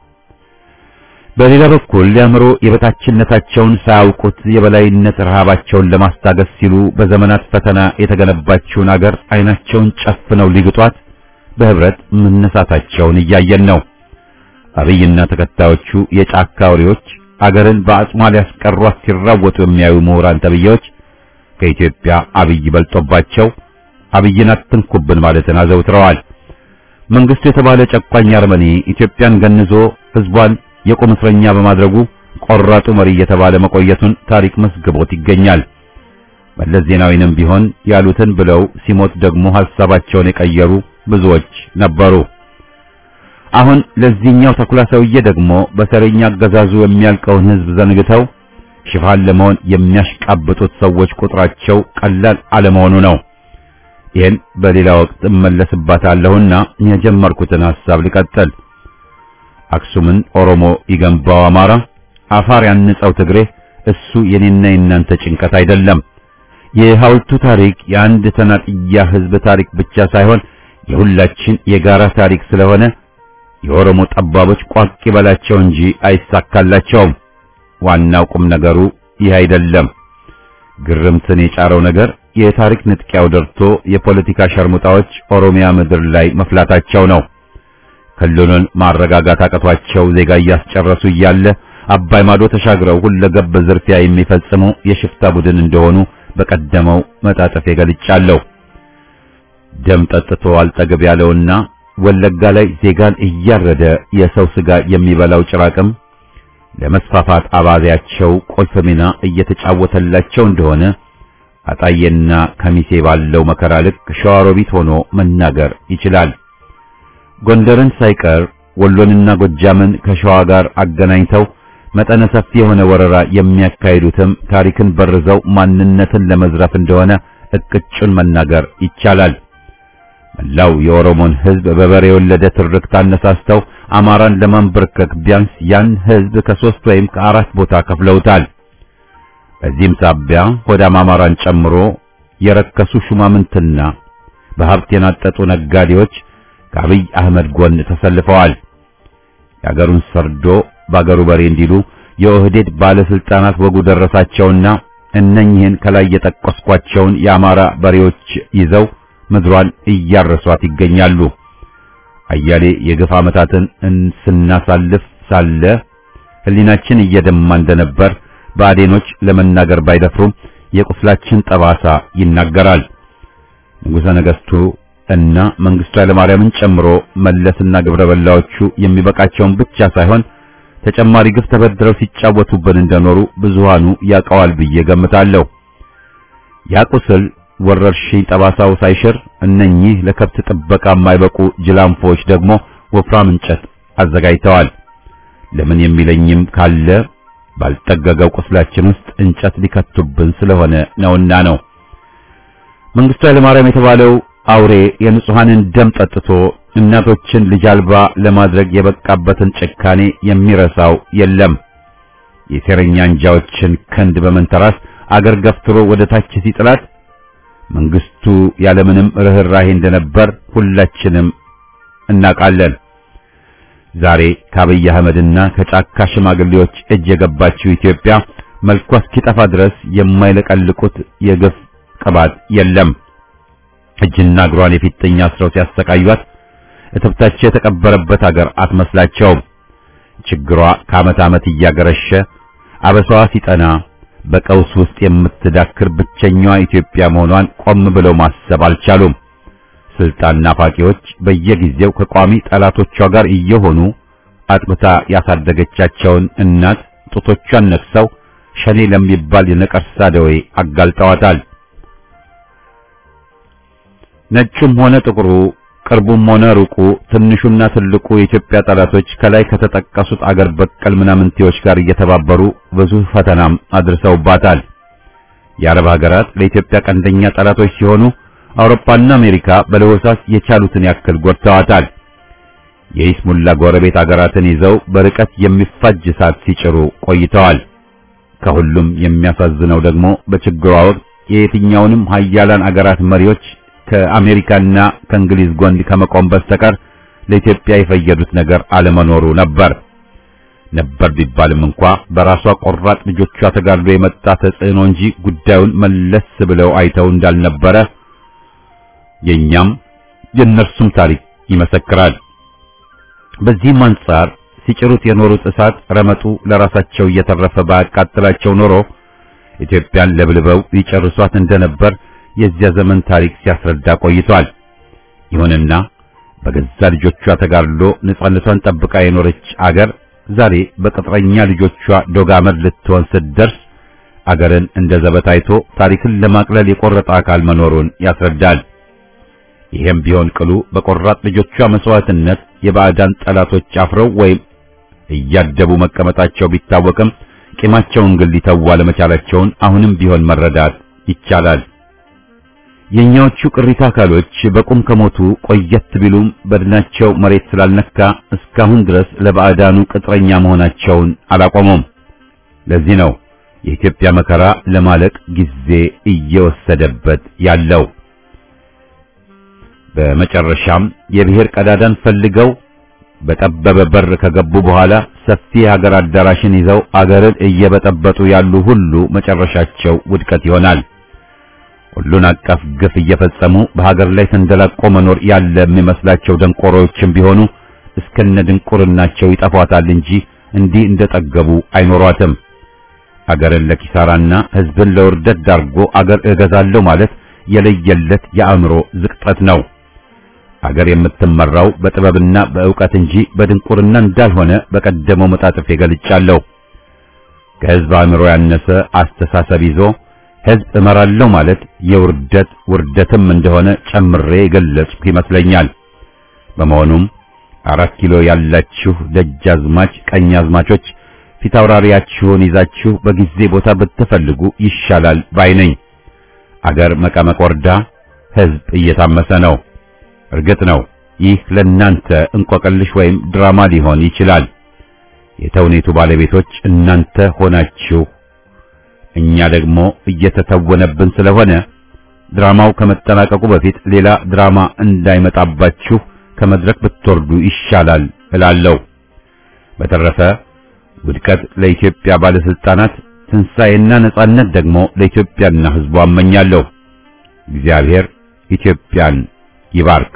በሌላ በኩል የአእምሮ የበታችነታቸውን ሳያውቁት የበላይነት ረሃባቸውን ለማስታገስ ሲሉ በዘመናት ፈተና የተገነባችውን አገር አይናቸውን ጨፍነው ሊግጧት በህብረት መነሳታቸውን እያየን ነው። አብይና ተከታዮቹ የጫካ አውሬዎች አገርን በአጽሟ ሊያስቀሯት ሲራወጡ የሚያዩ ምሁራን ተብዬዎች ከኢትዮጵያ አብይ በልጦባቸው አብይን አትንኩብን ማለትን አዘውትረዋል። መንግስቱ የተባለ ጨቋኝ አርመኔ ኢትዮጵያን ገንዞ ህዝቧን የቁም እስረኛ በማድረጉ ቆራጡ መሪ እየተባለ መቆየቱን ታሪክ መስግቦት ይገኛል። መለስ ዜናዊንም ቢሆን ያሉትን ብለው ሲሞት ደግሞ ሐሳባቸውን የቀየሩ ብዙዎች ነበሩ። አሁን ለዚህኛው ተኩላ ሰውዬ ደግሞ በተረኛ አገዛዙ የሚያልቀውን ህዝብ ዘንግተው ሽፋን ለመሆን የሚያሽቃብጡት ሰዎች ቁጥራቸው ቀላል አለመሆኑ ነው። ይህን በሌላ ወቅት እመለስባታለሁና የጀመርኩትን ሐሳብ ልቀጥል። አክሱምን ኦሮሞ ይገንባው አማራ፣ አፋር ያንጸው ትግሬ፣ እሱ የኔና የናንተ ጭንቀት አይደለም። የሐውልቱ ታሪክ የአንድ ተናጥያ ህዝብ ታሪክ ብቻ ሳይሆን የሁላችን የጋራ ታሪክ ስለሆነ የኦሮሞ ጠባቦች ቋቅ ይበላቸው እንጂ አይሳካላቸውም። ዋናው ቁም ነገሩ ይህ አይደለም። ግርምትን የጫረው ነገር የታሪክ ንጥቂያው ደርቶ የፖለቲካ ሸርሙጣዎች ኦሮሚያ ምድር ላይ መፍላታቸው ነው። ክልሉን ማረጋጋት አቅቷቸው ዜጋ እያስጨረሱ እያለ አባይ ማዶ ተሻግረው ሁለገብ ዝርፊያ የሚፈጽሙ የሽፍታ ቡድን እንደሆኑ በቀደመው መጣጠፍ ገልጫለሁ። ደም ጠጥቶ አልጠገብ ያለውና ወለጋ ላይ ዜጋን እያረደ የሰው ስጋ የሚበላው ጭራቅም ለመስፋፋት አባዜያቸው ቁልፍ ሚና እየተጫወተላቸው እንደሆነ አጣዬና ከሚሴ ባለው መከራ ልክ ሸዋሮቢት ሆኖ መናገር ይችላል። ጎንደርን ሳይቀር ወሎንና ጎጃምን ከሸዋ ጋር አገናኝተው መጠነ ሰፊ የሆነ ወረራ የሚያካሂዱትም ታሪክን በርዘው ማንነትን ለመዝረፍ እንደሆነ እቅጩን መናገር ይቻላል። መላው የኦሮሞን ሕዝብ በበሬ የወለደ ትርክት አነሳስተው አማራን ለማንበርከክ ቢያንስ ያን ሕዝብ ከሶስት ወይም ከአራት ቦታ ከፍለውታል። በዚህም ሳቢያ ሆዳም አማራን ጨምሮ የረከሱ ሹማምንትና በሀብት የናጠጡ ነጋዴዎች ከአብይ አህመድ ጎን ተሰልፈዋል። የአገሩን ሰርዶ በአገሩ በሬ እንዲሉ የኦህዴድ ባለስልጣናት ወጉ ደረሳቸውና እነኚህን ከላይ የጠቀስኳቸውን የአማራ በሬዎች ይዘው ምድሯን እያረሷት ይገኛሉ። አያሌ የግፍ ዓመታትን ስናሳልፍ ሳለ ህሊናችን እየደማ እንደነበር ባዴኖች ለመናገር ባይደፍሩም የቁስላችን ጠባሳ ይናገራል። ንጉሠ ነገሥቱ እና መንግስቱ ኃይለማርያምን ጨምሮ መለስና ግብረ በላዎቹ የሚበቃቸውን ብቻ ሳይሆን ተጨማሪ ግፍ ተበድረው ሲጫወቱብን እንደኖሩ ብዙሃኑ ያውቀዋል ብዬ ገምታለሁ። ያ ቁስል ወረርሽኝ ጠባሳው ሳይሽር እነኚህ ለከብት ጥበቃ የማይበቁ ጅላንፎች ደግሞ ወፍራም እንጨት አዘጋጅተዋል። ለምን የሚለኝም ካለ ባልጠገገው ቁስላችን ውስጥ እንጨት ሊከቱብን ስለሆነ ነውና ነው። መንግስቱ ኃይለማርያም የተባለው አውሬ የንጹሐንን ደም ጠጥቶ እናቶችን ልጅ አልባ ለማድረግ የበቃበትን ጭካኔ የሚረሳው የለም። የሴረኛ አንጃዎችን ክንድ በመንተራስ አገር ገፍትሮ ወደ ታች ሲጥላት መንግስቱ ያለምንም ርህራሄ እንደነበር ሁላችንም እናውቃለን። ዛሬ ከአብይ አህመድና ከጫካ ሽማግሌዎች እጅ የገባችው ኢትዮጵያ መልኳ እስኪጠፋ ድረስ የማይለቀልቁት የግፍ ቅባት የለም። እጅና እግሯን የፊጥኝ አስረው ሲያሰቃዩት እትብታቸው የተቀበረበት አገር አትመስላቸውም። ችግሯ ከዓመት ዓመት እያገረሸ አበሳዋ ሲጠና በቀውስ ውስጥ የምትዳክር ብቸኛዋ ኢትዮጵያ መሆኗን ቆም ብለው ማሰብ አልቻሉም። ስልጣን ናፋቂዎች በየጊዜው ከቋሚ ጠላቶቿ ጋር እየሆኑ አጥብታ ያሳደገቻቸውን እናት ጡቶቿን ነክሰው ሸኔ ለሚባል የነቀርሳ ደዌ አጋልጠዋታል። ነጩም ሆነ ጥቁሩ ቅርቡም ሆነ ሩቁ ትንሹና ትልቁ የኢትዮጵያ ጠላቶች ከላይ ከተጠቀሱት አገር በቀል ምናምንቴዎች ጋር እየተባበሩ ብዙ ፈተናም አድርሰውባታል። የአረብ ሀገራት ለኢትዮጵያ ቀንደኛ ጠላቶች ሲሆኑ አውሮፓና አሜሪካ በለሆሳስ የቻሉትን ያክል ጎድተዋታል። የኢስሙላ ጎረቤት አገራትን ይዘው በርቀት የሚፋጅ እሳት ሲጭሩ ቆይተዋል። ከሁሉም የሚያሳዝነው ደግሞ በችግሯ ወቅት የየትኛውንም ሀያላን አገራት መሪዎች ከአሜሪካና ከእንግሊዝ ጎን ከመቆም በስተቀር ለኢትዮጵያ የፈየዱት ነገር አለመኖሩ ነበር። ነበር ቢባልም እንኳ በራሷ ቆራጥ ልጆቿ ተጋድሎ የመጣ ተጽዕኖ እንጂ ጉዳዩን መለስ ብለው አይተው እንዳልነበረ የኛም የእነርሱም ታሪክ ይመሰክራል። በዚህም አንጻር ሲጭሩት የኖሩት እሳት ረመጡ ለራሳቸው እየተረፈ ባያቃጥላቸው ኖሮ ኢትዮጵያን ለብልበው ሊጨርሷት እንደነበር የዚያ ዘመን ታሪክ ሲያስረዳ ቆይቷል። ይሁንና በገዛ ልጆቿ ተጋድሎ ነጻነቷን ጠብቃ የኖረች አገር ዛሬ በቅጥረኛ ልጆቿ ዶጋመድ ልትሆን ስትደርስ አገርን እንደ ዘበት አይቶ ታሪክን ለማቅለል የቆረጠ አካል መኖሩን ያስረዳል። ይሄም ቢሆን ቅሉ በቆራጥ ልጆቿ መስዋዕትነት የባዕዳን ጠላቶች አፍረው ወይም እያደቡ መቀመጣቸው ቢታወቅም ቂማቸውን ግን ሊተዋ ለመቻላቸውን አሁንም ቢሆን መረዳት ይቻላል። የኛዎቹ ቅሪታ አካሎች በቁም ከሞቱ ቆየት ቢሉም በድናቸው መሬት ስላልነካ እስካሁን ድረስ ለባዕዳኑ ቅጥረኛ መሆናቸውን አላቆሙም። ለዚህ ነው የኢትዮጵያ መከራ ለማለቅ ጊዜ እየወሰደበት ያለው። በመጨረሻም የብሔር ቀዳዳን ፈልገው በጠበበ በር ከገቡ በኋላ ሰፊ የሀገር አዳራሽን ይዘው አገርን እየበጠበጡ ያሉ ሁሉ መጨረሻቸው ውድቀት ይሆናል። ሁሉን አቀፍ ግፍ እየፈጸሙ በሀገር ላይ ተንደላቆ መኖር ያለ የሚመስላቸው ደንቆሮዎችም ቢሆኑ እስከነ ድንቁርናቸው ይጠፏታል እንጂ እንዲህ እንደጠገቡ አይኖሯትም። አገርን ለኪሳራና ሕዝብን ለውርደት ዳርጎ አገር እገዛለሁ ማለት የለየለት የአእምሮ ዝቅጠት ነው። አገር የምትመራው በጥበብና በእውቀት እንጂ በድንቁርና እንዳልሆነ በቀደመው መጣጥፍ ገልጫለሁ። ከሕዝብ አእምሮ ያነሰ አስተሳሰብ ይዞ ሕዝብ እመራለሁ ማለት የውርደት ውርደትም እንደሆነ ጨምሬ የገለጽኩ ይመስለኛል። በመሆኑም አራት ኪሎ ያላችሁ ደጃዝማች ቀኛዝማቾች ፊታውራሪያችሁን ይዛችሁ በጊዜ ቦታ ብትፈልጉ ይሻላል ባይ ነኝ። አገር መቀመቅ ወርዳ ሕዝብ እየታመሰ ነው። እርግጥ ነው ይህ ለእናንተ እንቆቅልሽ ወይም ድራማ ሊሆን ይችላል። የተውኔቱ ባለቤቶች እናንተ ሆናችሁ እኛ ደግሞ እየተተወነብን ስለሆነ ድራማው ከመጠናቀቁ በፊት ሌላ ድራማ እንዳይመጣባችሁ ከመድረክ ብትወርዱ ይሻላል እላለሁ። በተረፈ ውድቀት ለኢትዮጵያ ባለስልጣናት፣ ትንሣኤና ነጻነት ደግሞ ለኢትዮጵያና ሕዝቧ እመኛለሁ። እግዚአብሔር ኢትዮጵያን ይባርክ።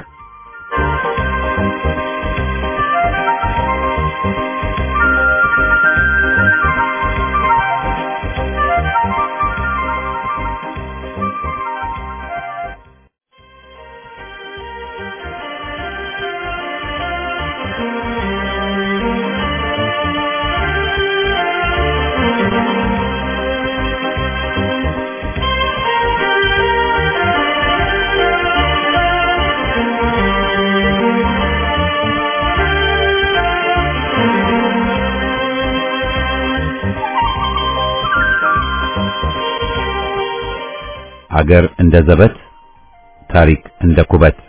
አገር እንደ ዘበት፣ ታሪክ እንደ ኩበት።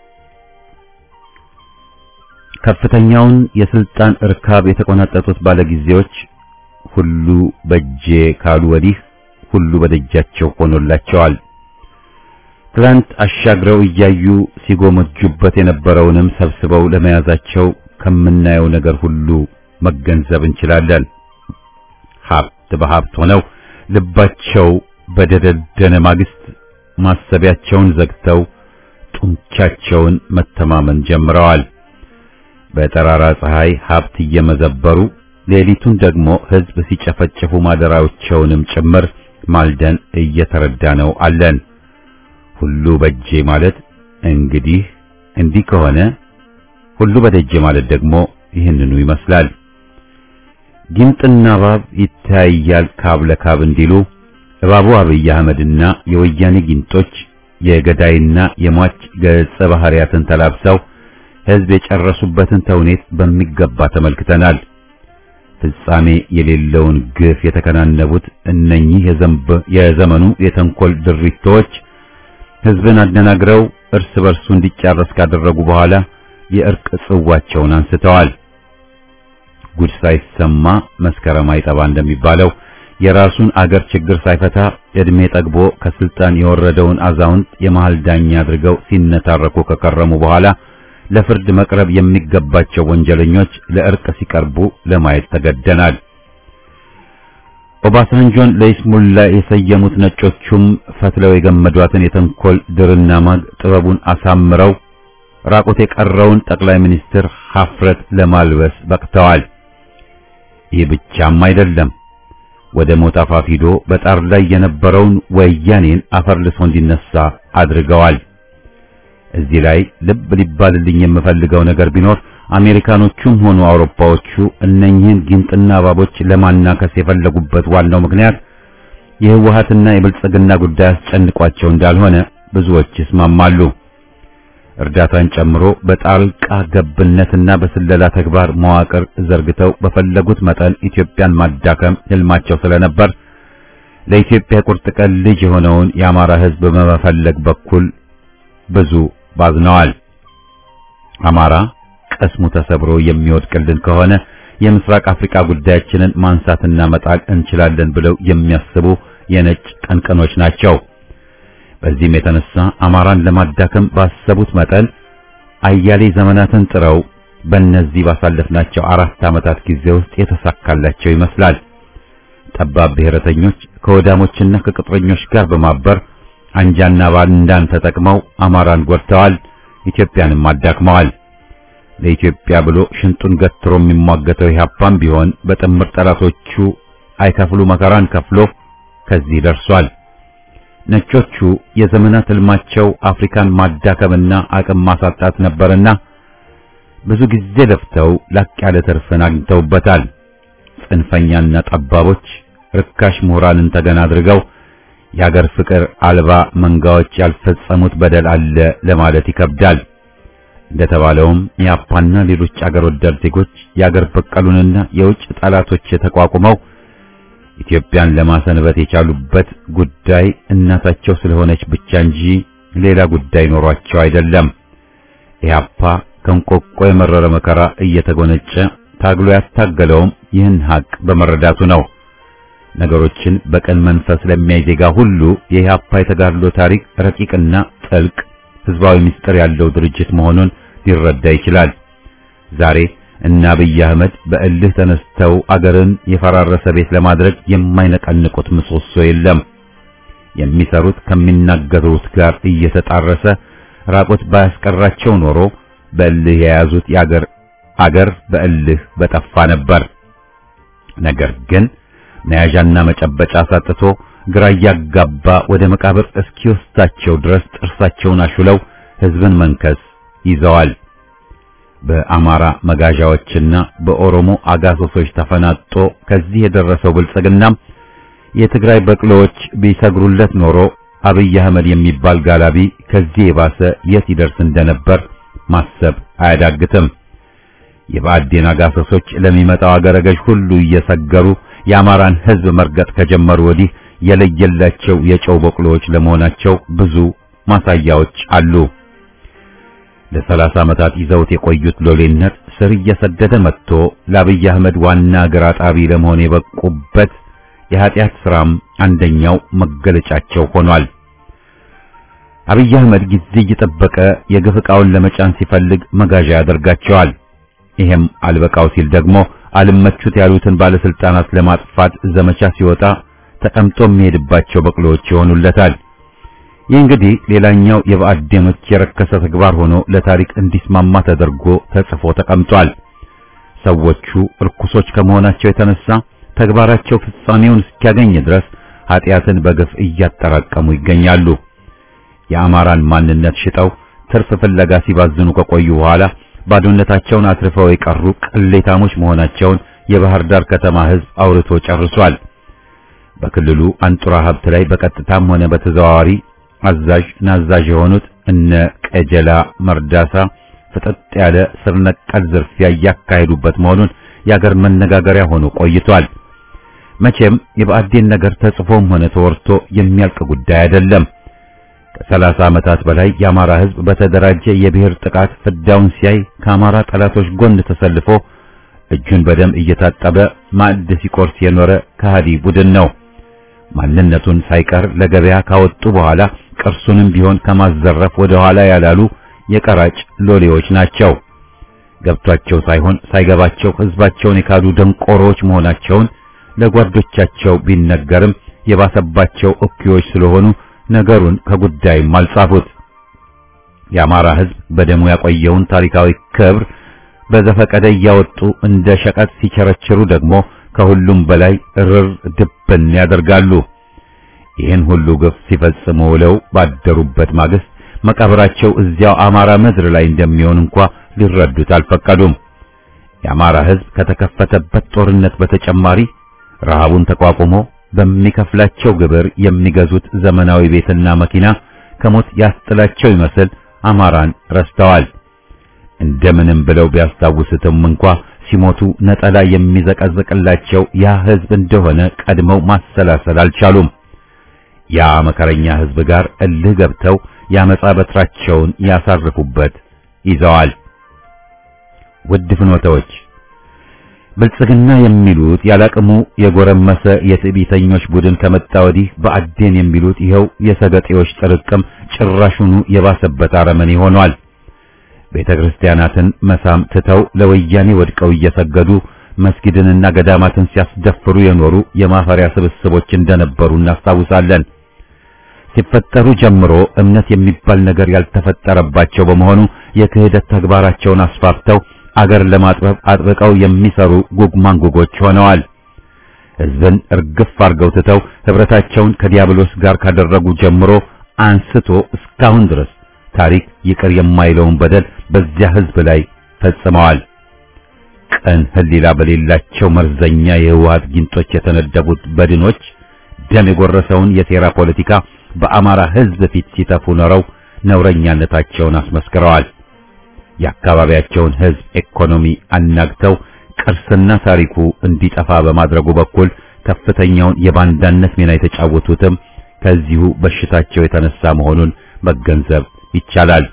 ከፍተኛውን የስልጣን እርካብ የተቆናጠጡት ባለጊዜዎች ሁሉ በእጄ ካሉ ወዲህ ሁሉ በደጃቸው ሆኖላቸዋል። ትላንት አሻግረው እያዩ ሲጎመጁበት የነበረውንም ሰብስበው ለመያዛቸው ከምናየው ነገር ሁሉ መገንዘብ እንችላለን። ሀብት በሀብት ሆነው ልባቸው በደደደነ ማግስት ማሰቢያቸውን ዘግተው ጡንቻቸውን መተማመን ጀምረዋል። በጠራራ ፀሐይ ሀብት እየመዘበሩ ሌሊቱን ደግሞ ሕዝብ ሲጨፈጭፉ ማደራዎቸውንም ጭምር ማልደን እየተረዳ ነው አለን። ሁሉ በጄ ማለት እንግዲህ እንዲህ ከሆነ ሁሉ በደጄ ማለት ደግሞ ይህንኑ ይመስላል። ጊንጥና እባብ ይታያል ካብ ለካብ እንዲሉ እባቡ አብይ አህመድና የወያኔ ጊንጦች የገዳይና የሟች ገጸ ባህሪያትን ተላብሰው ሕዝብ የጨረሱበትን ተውኔት በሚገባ ተመልክተናል። ፍጻሜ የሌለውን ግፍ የተከናነቡት እነኚህ የዘመኑ የተንኮል ድሪቶች ሕዝብን አደናግረው እርስ በርሱ እንዲጫረስ ካደረጉ በኋላ የእርቅ ጽዋቸውን አንስተዋል። ጉድ ሳይሰማ መስከረም አይጠባ እንደሚባለው የራሱን አገር ችግር ሳይፈታ እድሜ ጠግቦ ከስልጣን የወረደውን አዛውንት የመሃል ዳኛ አድርገው ሲነታረኩ ከከረሙ በኋላ ለፍርድ መቅረብ የሚገባቸው ወንጀለኞች ለእርቅ ሲቀርቡ ለማየት ተገደናል። ኦባሳንጆን ለይስሙላ የሰየሙት ነጮቹም ፈትለው የገመዷትን የተንኮል ድርና ማግ ጥበቡን አሳምረው ራቁት የቀረውን ጠቅላይ ሚኒስትር ሀፍረት ለማልበስ በቅተዋል። ይህ ብቻም አይደለም። ወደ ሞት አፋፍ ሂዶ በጣር ላይ የነበረውን ወያኔን አፈር ልሶ እንዲነሳ አድርገዋል። እዚህ ላይ ልብ ሊባልልኝ የምፈልገው ነገር ቢኖር አሜሪካኖቹም ሆኑ አውሮፓዎቹ እነኚህን ጊንጥና እባቦች ለማናከስ የፈለጉበት ዋናው ምክንያት የህወሓትና የብልጽግና ጉዳይ አስጨንቋቸው እንዳልሆነ ብዙዎች ይስማማሉ። እርዳታን ጨምሮ በጣልቃ ገብነትና በስለላ ተግባር መዋቅር ዘርግተው በፈለጉት መጠን ኢትዮጵያን ማዳከም ህልማቸው ስለነበር ለኢትዮጵያ ቁርጥ ቀን ልጅ የሆነውን የአማራ ህዝብ በመፈለግ በኩል ብዙ ባዝነዋል። አማራ ቀስሙ ተሰብሮ የሚወድቅልን ከሆነ የምስራቅ አፍሪካ ጉዳያችንን ማንሳትና መጣል እንችላለን ብለው የሚያስቡ የነጭ ቀንቀኖች ናቸው። በዚህም የተነሳ አማራን ለማዳከም ባሰቡት መጠን አያሌ ዘመናትን ጥረው በእነዚህ ባሳለፍናቸው አራት ዓመታት ጊዜ ውስጥ የተሳካላቸው ይመስላል። ጠባብ ብሔረተኞች ከወዳሞችና ከቅጥረኞች ጋር በማበር አንጃና ባንዳን ተጠቅመው አማራን ጎድተዋል፣ ኢትዮጵያንም አዳክመዋል። ለኢትዮጵያ ብሎ ሽንጡን ገትሮ የሚሟገተው ኢህአፓም ቢሆን በጥምር ጠላቶቹ አይከፍሉ መከራን ከፍሎ ከዚህ ደርሷል። ነጮቹ የዘመናት ህልማቸው አፍሪካን ማዳከምና አቅም ማሳጣት ነበርና ብዙ ጊዜ ለፍተው ላቅ ያለ ትርፍን አግኝተውበታል። ጽንፈኛና ጠባቦች ርካሽ ምሁራንን ተገና አድርገው የአገር ፍቅር አልባ መንጋዎች ያልፈጸሙት በደል አለ ለማለት ይከብዳል። እንደተባለውም የአፓና ሌሎች አገር ወዳድ ዜጎች የአገር በቀሉንና የውጭ ጠላቶች ተቋቁመው ኢትዮጵያን ለማሰንበት የቻሉበት ጉዳይ እናታቸው ስለሆነች ብቻ እንጂ ሌላ ጉዳይ ኖሯቸው አይደለም። ኢህአፓ ከንቆቆ የመረረ መከራ እየተጎነጨ ታግሎ ያስታገለውም ይህን ሀቅ በመረዳቱ ነው። ነገሮችን በቀን መንፈስ ለሚያይ ዜጋ ሁሉ የኢህአፓ የተጋድሎ ታሪክ ረቂቅና ጥልቅ ህዝባዊ ምስጢር ያለው ድርጅት መሆኑን ሊረዳ ይችላል። ዛሬ እና አብይ አህመድ በእልህ ተነስተው አገርን የፈራረሰ ቤት ለማድረግ የማይነቀንቁት ምሰሶ የለም። የሚሰሩት ከሚናገሩት ጋር እየተጣረሰ ራቆት ባያስቀራቸው ኖሮ በእልህ የያዙት የአገር አገር በእልህ በጠፋ ነበር። ነገር ግን መያዣና መጨበጫ አሳጥቶ ግራ እያጋባ ወደ መቃብር እስኪወስዳቸው ድረስ ጥርሳቸውን አሹለው ህዝብን መንከስ ይዘዋል። በአማራ መጋዣዎችና በኦሮሞ አጋሶሶች ተፈናጦ ከዚህ የደረሰው ብልጽግናም የትግራይ በቅሎዎች ቢሰግሩለት ኖሮ አብይ አህመድ የሚባል ጋላቢ ከዚህ የባሰ የት ይደርስ እንደነበር ማሰብ አያዳግትም። የብአዴን አጋሰሶች ለሚመጣው አገረ ገዥ ሁሉ እየሰገሩ የአማራን ህዝብ መርገጥ ከጀመሩ ወዲህ የለየላቸው የጨው በቅሎዎች ለመሆናቸው ብዙ ማሳያዎች አሉ። ለሰላሳ ዓመታት ይዘውት የቆዩት ሎሌነት ስር እየሰደደ መጥቶ ለአብይ አህመድ ዋና እግር አጣቢ ለመሆን የበቁበት የኃጢአት ሥራም አንደኛው መገለጫቸው ሆኗል። አብይ አህመድ ጊዜ እየጠበቀ የግፍ ዕቃውን ለመጫን ሲፈልግ መጋዣ ያደርጋቸዋል። ይሄም አልበቃው ሲል ደግሞ አልመቹት ያሉትን ባለስልጣናት ለማጥፋት ዘመቻ ሲወጣ ተቀምጦ የሚሄድባቸው በቅሎዎች ይሆኑለታል። ይህ እንግዲህ ሌላኛው የብአዴኖች የረከሰ ተግባር ሆኖ ለታሪክ እንዲስማማ ተደርጎ ተጽፎ ተቀምጧል። ሰዎቹ እርኩሶች ከመሆናቸው የተነሳ ተግባራቸው ፍጻሜውን እስኪያገኝ ድረስ ኃጢአትን በግፍ እያጠራቀሙ ይገኛሉ። የአማራን ማንነት ሽጠው ትርፍ ፍለጋ ሲባዝኑ ከቆዩ በኋላ ባዶነታቸውን አትርፈው የቀሩ ቅሌታሞች መሆናቸውን የባህር ዳር ከተማ ሕዝብ አውርቶ ጨርሷል። በክልሉ አንጡራ ሀብት ላይ በቀጥታም ሆነ በተዘዋዋሪ አዛዥ ናዛዥ የሆኑት እነ ቀጀላ መርዳሳ ፍጥጥ ያለ ስር ነቀል ዝርፊያ እያካሄዱበት መሆኑን የአገር መነጋገሪያ ሆኖ ቆይቷል። መቼም የብአዴን ነገር ተጽፎም ሆነ ተወርቶ የሚያልቅ ጉዳይ አይደለም። ከሰላሳ ዓመታት በላይ የአማራ ሕዝብ በተደራጀ የብሔር ጥቃት ፍዳውን ሲያይ ከአማራ ጠላቶች ጎን ተሰልፎ እጁን በደም እየታጠበ ማዕድ ሲቆርስ የኖረ ከሃዲ ቡድን ነው። ማንነቱን ሳይቀር ለገበያ ካወጡ በኋላ ቅርሱንም ቢሆን ከማዘረፍ ወደ ኋላ ያላሉ የቀራጭ ሎሌዎች ናቸው። ገብቷቸው ሳይሆን ሳይገባቸው ሕዝባቸውን የካዱ ደንቆሮዎች መሆናቸውን ለጓዶቻቸው ቢነገርም የባሰባቸው እኩዮች ስለሆኑ ነገሩን ከጉዳይም አልጻፉት። የአማራ ሕዝብ በደሙ ያቆየውን ታሪካዊ ክብር በዘፈቀደ እያወጡ እንደ ሸቀጥ ሲቸረችሩ ደግሞ ከሁሉም በላይ ርር ድብን ያደርጋሉ። ይህን ሁሉ ግፍ ሲፈጽሙ ውለው ባደሩበት ማግስት መቃብራቸው እዚያው አማራ ምድር ላይ እንደሚሆን እንኳ ሊረዱት አልፈቀዱም። የአማራ ሕዝብ ከተከፈተበት ጦርነት በተጨማሪ ረሃቡን ተቋቁሞ በሚከፍላቸው ግብር የሚገዙት ዘመናዊ ቤትና መኪና ከሞት ያስጥላቸው ይመስል አማራን ረስተዋል። እንደምንም ብለው ቢያስታውሱትም እንኳ ሲሞቱ ነጠላ የሚዘቀዝቅላቸው ያ ሕዝብ እንደሆነ ቀድመው ማሰላሰል አልቻሉም። ያ መከረኛ ሕዝብ ጋር እልህ ገብተው ያመጻ በትራቸውን ያሳርፉበት ይዘዋል። ውድ ፍኖተዎች ብልጽግና የሚሉት ያላቅሙ የጎረመሰ የትዕቢተኞች ቡድን ከመጣ ወዲህ በአዴን የሚሉት ይኸው የሰገጤዎች ጥርቅም ጭራሹኑ የባሰበት አረመኔ ሆኗል። ቤተ ክርስቲያናትን መሳም ትተው ለወያኔ ወድቀው እየሰገዱ መስጊድንና ገዳማትን ሲያስደፍሩ የኖሩ የማፈሪያ ስብስቦች እንደነበሩ እናስታውሳለን። ሲፈጠሩ ጀምሮ እምነት የሚባል ነገር ያልተፈጠረባቸው በመሆኑ የክህደት ተግባራቸውን አስፋፍተው አገር ለማጥበብ አጥብቀው የሚሰሩ ጉግማንጉጎች ሆነዋል። ሕዝብን እርግፍ አርገው ትተው ህብረታቸውን ከዲያብሎስ ጋር ካደረጉ ጀምሮ አንስቶ እስካሁን ድረስ ታሪክ ይቅር የማይለውን በደል በዚያ ሕዝብ ላይ ፈጽመዋል። ቀን ህሊላ በሌላቸው መርዘኛ የህወሓት ጊንጦች የተነደቡት በድኖች ደም የጎረሰውን የሴራ ፖለቲካ በአማራ ሕዝብ ፊት ሲተፉ ኖረው ነውረኛነታቸውን አስመስክረዋል። የአካባቢያቸውን ሕዝብ ኢኮኖሚ አናግተው ቅርስና ታሪኩ እንዲጠፋ በማድረጉ በኩል ከፍተኛውን የባንዳነት ሚና የተጫወቱትም ከዚሁ በሽታቸው የተነሳ መሆኑን መገንዘብ ይቻላል።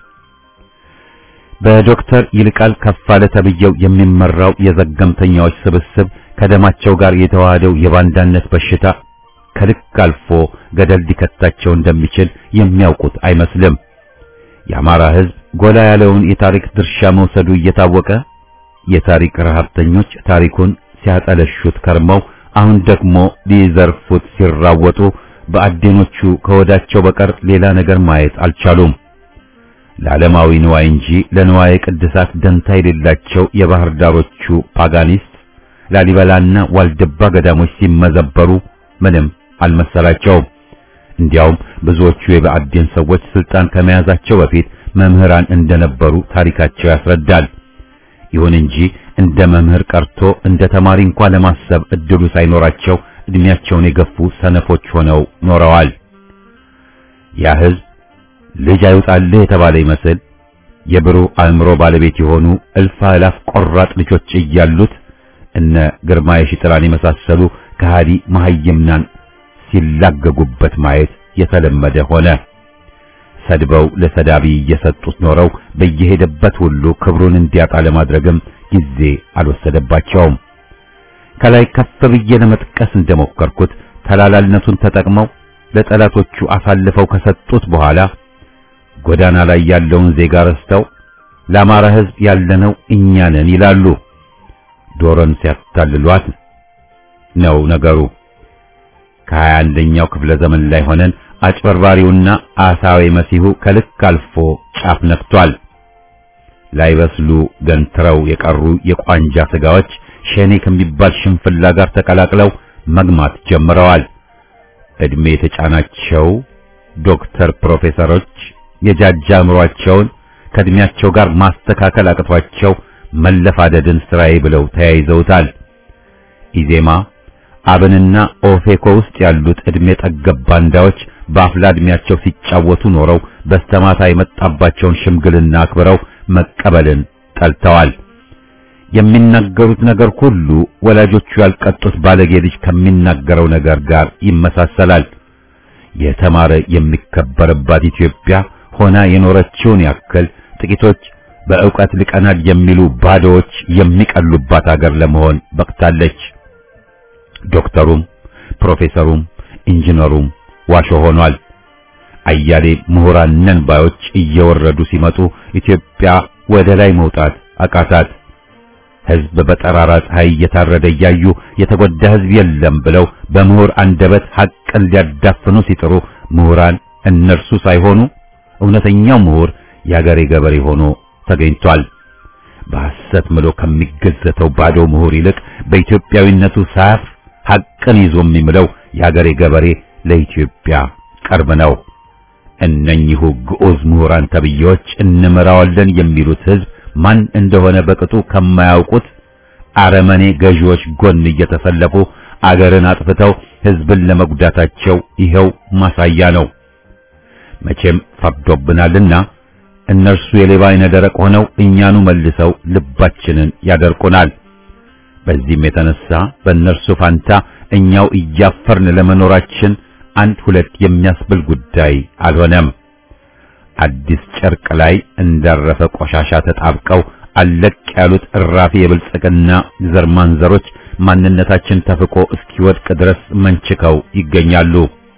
በዶክተር ይልቃል ከፋለ ተብየው የሚመራው የዘገምተኛዎች ስብስብ ከደማቸው ጋር የተዋሃደው የባንዳነት በሽታ ከልክ አልፎ ገደል ሊከታቸው እንደሚችል የሚያውቁት አይመስልም። የአማራ ሕዝብ ጎላ ያለውን የታሪክ ድርሻ መውሰዱ እየታወቀ የታሪክ ረሀብተኞች ታሪኩን ሲያጠለሹት ከርመው አሁን ደግሞ ሊዘርፉት ሲራወጡ በአዴኖቹ ከወዳቸው በቀር ሌላ ነገር ማየት አልቻሉም። ለዓለማዊ ንዋይ እንጂ ለንዋይ ቅድሳት ደንታ የሌላቸው የባህር ዳሮቹ ፓጋኒስት ላሊበላና ዋልድባ ገዳሞች ሲመዘበሩ ምንም አልመሰላቸውም። እንዲያውም ብዙዎቹ የብአዴን ሰዎች ስልጣን ከመያዛቸው በፊት መምህራን እንደነበሩ ታሪካቸው ያስረዳል። ይሁን እንጂ እንደ መምህር ቀርቶ እንደ ተማሪ እንኳን ለማሰብ እድሉ ሳይኖራቸው እድሜያቸውን የገፉ ሰነፎች ሆነው ኖረዋል። ያ ሕዝብ ልጅ አይውጣልህ የተባለ ይመስል የብሩህ አእምሮ ባለቤት የሆኑ እልፍ አእላፍ ቆራጥ ልጆች እያሉት እነ ግርማ የሺጥላን የመሳሰሉ ከሃዲ መሐይምናን ሲላገጉበት ማየት የተለመደ ሆነ። ሰድበው ለሰዳቢ እየሰጡት ኖረው በየሄደበት ሁሉ ክብሩን እንዲያጣ ለማድረግም ጊዜ አልወሰደባቸውም። ከላይ ከፍ ብዬ ለመጥቀስ እንደሞከርኩት ተላላልነቱን ተጠቅመው ለጠላቶቹ አሳልፈው ከሰጡት በኋላ ጎዳና ላይ ያለውን ዜጋ ረስተው ለአማራ ሕዝብ ያለነው እኛ ነን ይላሉ። ዶሮን ሲያታልሏት ነው ነገሩ። ከሀያ አንደኛው ክፍለ ዘመን ላይ ሆነን አጭበርባሪውና አሳዊ መሲሁ ከልክ አልፎ ጫፍ ነክቷል። ላይበስሉ ገንትረው የቀሩ የቋንጃ ስጋዎች ሸኔ ከሚባል ሽንፍላ ጋር ተቀላቅለው መግማት ጀምረዋል። እድሜ የተጫናቸው ዶክተር ፕሮፌሰሮች የጃጃ አእምሯቸውን ከእድሜያቸው ጋር ማስተካከል አቅቷቸው መለፋደድን ስራዬ ብለው ተያይዘውታል። ኢዜማ አብንና ኦፌኮ ውስጥ ያሉት እድሜ ጠገብ ባንዳዎች በአፍላ እድሜያቸው ሲጫወቱ ኖረው በስተማታ የመጣባቸውን ሽምግልና አክብረው መቀበልን ጠልተዋል። የሚናገሩት ነገር ሁሉ ወላጆቹ ያልቀጡት ባለጌ ልጅ ከሚናገረው ነገር ጋር ይመሳሰላል። የተማረ የሚከበርባት ኢትዮጵያ ሆና የኖረችውን ያክል ጥቂቶች በእውቀት ልቀናል የሚሉ ባዶዎች የሚቀሉባት አገር ለመሆን በቅታለች። ዶክተሩም ፕሮፌሰሩም ኢንጂነሩም ዋሾ ሆኗል። አያሌ ምሁራን ነን ባዮች እየወረዱ ሲመጡ ኢትዮጵያ ወደ ላይ መውጣት አቃታት። ሕዝብ በጠራራ ፀሐይ እየታረደ እያዩ የተጎዳ ሕዝብ የለም ብለው በምሁር አንደበት ሐቅን ሊያዳፍኑ ሲጥሩ ምሁራን እነርሱ ሳይሆኑ እውነተኛው ምሁር የአገሬ ገበሬ ሆኖ ተገኝቷል። በሐሰት ምሎ ከሚገዘተው ባዶ ምሁር ይልቅ በኢትዮጵያዊነቱ ሳያፍ ሐቅን ይዞ የሚምለው የአገሬ ገበሬ ለኢትዮጵያ ቅርብ ነው። እነኚሁ ግዑዝ ምሁራን ተብዬዎች እንመራዋለን የሚሉት ሕዝብ ማን እንደሆነ በቅጡ ከማያውቁት አረመኔ ገዢዎች ጎን እየተሰለፉ አገርን አጥፍተው ሕዝብን ለመጉዳታቸው ይኸው ማሳያ ነው። መቼም ፈርዶብናልና እነርሱ የሌባ አይነ ደረቅ ሆነው እኛኑ መልሰው ልባችንን ያደርቁናል። በዚህም የተነሳ በእነርሱ ፋንታ እኛው እያፈርን ለመኖራችን አንድ ሁለት የሚያስብል ጉዳይ አልሆነም። አዲስ ጨርቅ ላይ እንዳረፈ ቆሻሻ ተጣብቀው አለቅ ያሉት እራፊ የብልጽግና ዘር ማንዘሮች ማንነታችን ተፍቆ እስኪወድቅ ድረስ መንችከው ይገኛሉ።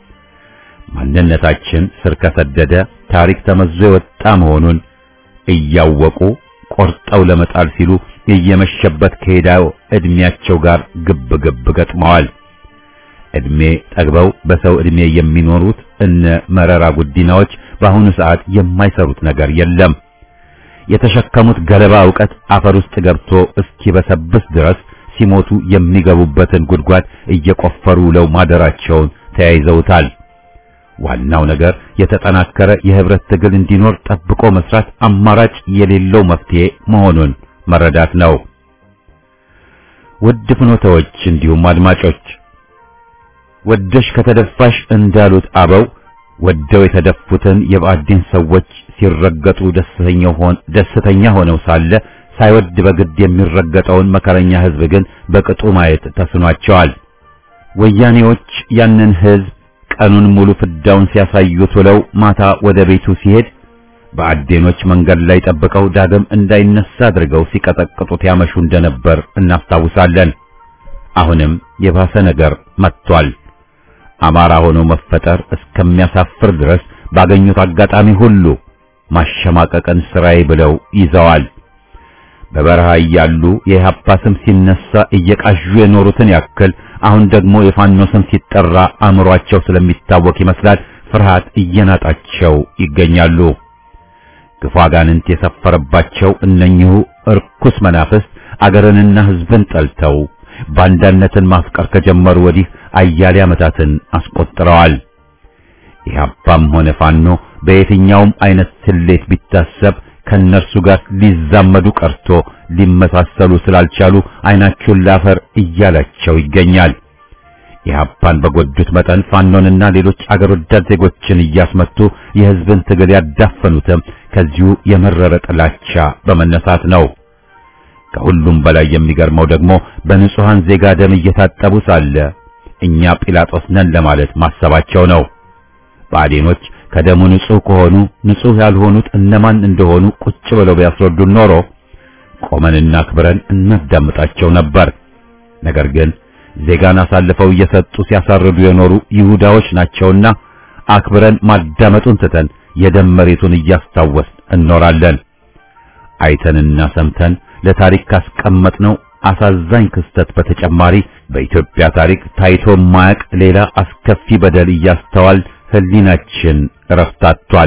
ማንነታችን ስር ከሰደደ ታሪክ ተመዞ የወጣ መሆኑን እያወቁ ቆርጠው ለመጣል ሲሉ እየመሸበት ከሄዳው እድሜያቸው ጋር ግብ ግብ ገጥመዋል። እድሜ ጠግበው በሰው እድሜ የሚኖሩት እነ መረራ ጉዲናዎች በአሁኑ ሰዓት የማይሰሩት ነገር የለም። የተሸከሙት ገለባ ዕውቀት አፈር ውስጥ ገብቶ እስኪበሰብስ ድረስ ሲሞቱ የሚገቡበትን ጉድጓድ እየቆፈሩ ውለው ማደራቸውን ተያይዘውታል። ዋናው ነገር የተጠናከረ የህብረት ትግል እንዲኖር ጠብቆ መስራት አማራጭ የሌለው መፍትሄ መሆኑን መረዳት ነው። ውድ ፍኖተዎች እንዲሁም አድማጮች ወደሽ ከተደፋሽ እንዳሉት አበው ወደው የተደፉትን የባዕድን ሰዎች ሲረገጡ ደስተኛ ሆነው ሳለ ሳይወድ በግድ የሚረገጠውን መከረኛ ህዝብ ግን በቅጡ ማየት ተስኗቸዋል። ወያኔዎች ያንን ህዝብ ቀኑን ሙሉ ፍዳውን ሲያሳዩት ውለው ማታ ወደ ቤቱ ሲሄድ በአዴኖች መንገድ ላይ ጠብቀው ዳግም እንዳይነሳ አድርገው ሲቀጠቅጡት ያመሹ እንደነበር እናስታውሳለን። አሁንም የባሰ ነገር መጥቷል። አማራ ሆኖ መፈጠር እስከሚያሳፍር ድረስ ባገኙት አጋጣሚ ሁሉ ማሸማቀቅን ስራዬ ብለው ይዘዋል። በበረሃ እያሉ የኢህአፓ ስም ሲነሳ እየቃዡ የኖሩትን ያክል አሁን ደግሞ የፋኖ ስም ሲጠራ አእምሯቸው ስለሚታወቅ ይመስላል ፍርሃት እየናጣቸው ይገኛሉ። ግፋ ጋንንት የሰፈረባቸው እነኚሁ እርኩስ መናፍስት አገርንና ሕዝብን ጠልተው ባንዳነትን ማፍቀር ከጀመሩ ወዲህ አያሌ ዓመታትን አስቆጥረዋል። ኢህአፓም ሆነ ፋኖ በየትኛውም አይነት ስሌት ቢታሰብ ከነርሱ ጋር ሊዛመዱ ቀርቶ ሊመሳሰሉ ስላልቻሉ አይናቸውን ላፈር እያላቸው ይገኛል። ኢህአፓን በጎዱት መጠን ፋኖንና ሌሎች አገር ወዳድ ዜጎችን እያስመቱ የህዝብን ትግል ያዳፈኑትም ከዚሁ የመረረ ጥላቻ በመነሳት ነው። ከሁሉም በላይ የሚገርመው ደግሞ በንጹሃን ዜጋ ደም እየታጠቡ ሳለ እኛ ጲላጦስ ነን ለማለት ማሰባቸው ነው። ብአዴኖች ከደሙ ንጹህ ከሆኑ ንጹህ ያልሆኑት እነማን እንደሆኑ ቁጭ ብለው ቢያስረዱን ኖሮ ቆመንና አክብረን እናዳምጣቸው ነበር። ነገር ግን ዜጋን አሳልፈው እየሰጡ ሲያሳርዱ የኖሩ ይሁዳዎች ናቸውና አክብረን ማዳመጡን ትተን የደም መሬቱን እያስታወስን እኖራለን። አይተንና ሰምተን ለታሪክ ካስቀመጥነው አሳዛኝ ክስተት በተጨማሪ በኢትዮጵያ ታሪክ ታይቶ ማያቅ ሌላ አስከፊ በደል እያስተዋል ህሊናችን ረፍታቷል።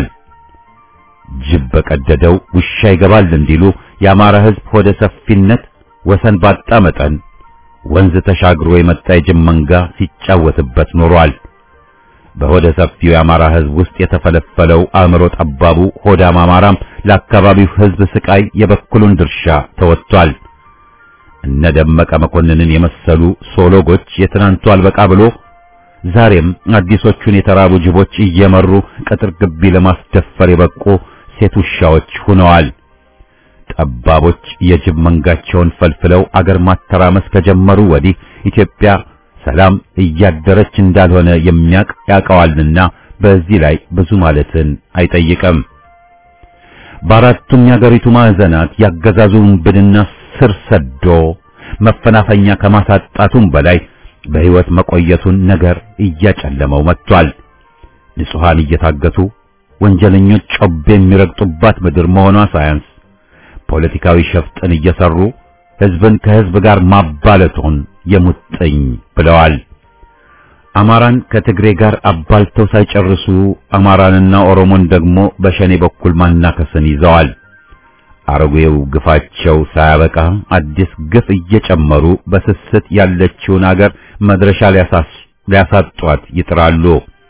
ጅብ በቀደደው ውሻ ይገባል እንዲሉ የአማራ ህዝብ ሆደ ሰፊነት ወሰን ባጣ መጠን ወንዝ ተሻግሮ የመጣ የጅብ መንጋ ሲጫወትበት ኖሯል። በሆደ ሰፊው የአማራ ህዝብ ውስጥ የተፈለፈለው አእምሮ ጠባቡ ሆዳም አማራም ለአካባቢው ህዝብ ስቃይ የበኩሉን ድርሻ ተወጥቷል። እነ ደመቀ መኮንንን የመሰሉ ሶሎጎች የትናንቱ አልበቃ ብሎ ዛሬም አዲሶቹን የተራቡ ጅቦች እየመሩ ቅጥር ግቢ ለማስደፈር የበቁ ሴት ውሻዎች ሆነዋል። ጠባቦች የጅብ መንጋቸውን ፈልፍለው አገር ማተራመስ ከጀመሩ ወዲህ ኢትዮጵያ ሰላም እያደረች እንዳልሆነ የሚያቅ ያውቀዋልና በዚህ ላይ ብዙ ማለትን አይጠይቅም። በአራቱም የአገሪቱ ማዕዘናት ያገዛዙን ብንና ስር ሰዶ መፈናፈኛ ከማሳጣቱም በላይ በሕይወት መቆየቱን ነገር እያጨለመው መጥቷል። ንጹሐን እየታገቱ ወንጀለኞች ጮቤ የሚረግጡባት ምድር መሆኗ ሳያንስ ፖለቲካዊ ሸፍጥን እየሰሩ ሕዝብን ከሕዝብ ጋር ማባለቱን የሙጥኝ ብለዋል። አማራን ከትግሬ ጋር አባልተው ሳይጨርሱ አማራንና ኦሮሞን ደግሞ በሸኔ በኩል ማናከስን ይዘዋል። አረጌው ግፋቸው ሳያበቃ አዲስ ግፍ እየጨመሩ በስስት ያለችውን አገር መድረሻ ሊያሳጧት ይጥራሉ።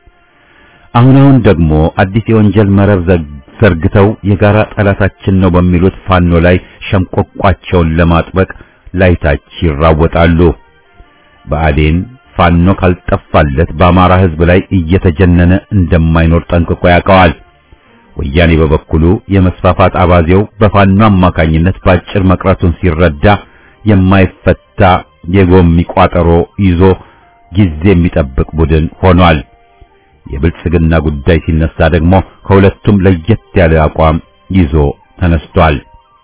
አሁን አሁን ደግሞ አዲስ የወንጀል መረብ ዘርግተው የጋራ ጠላታችን ነው በሚሉት ፋኖ ላይ ሸምቆቋቸውን ለማጥበቅ ላይታች ይራወጣሉ። ብአዴን ፋኖ ካልጠፋለት በአማራ ሕዝብ ላይ እየተጀነነ እንደማይኖር ጠንቅቆ ያውቀዋል። ወያኔ በበኩሉ የመስፋፋት አባዜው በፋኖ አማካኝነት ባጭር መቅረቱን ሲረዳ የማይፈታ የጎሚ ቋጠሮ ይዞ ጊዜ የሚጠብቅ ቡድን ሆኗል። የብልጽግና ጉዳይ ሲነሳ ደግሞ ከሁለቱም ለየት ያለ አቋም ይዞ ተነስቷል።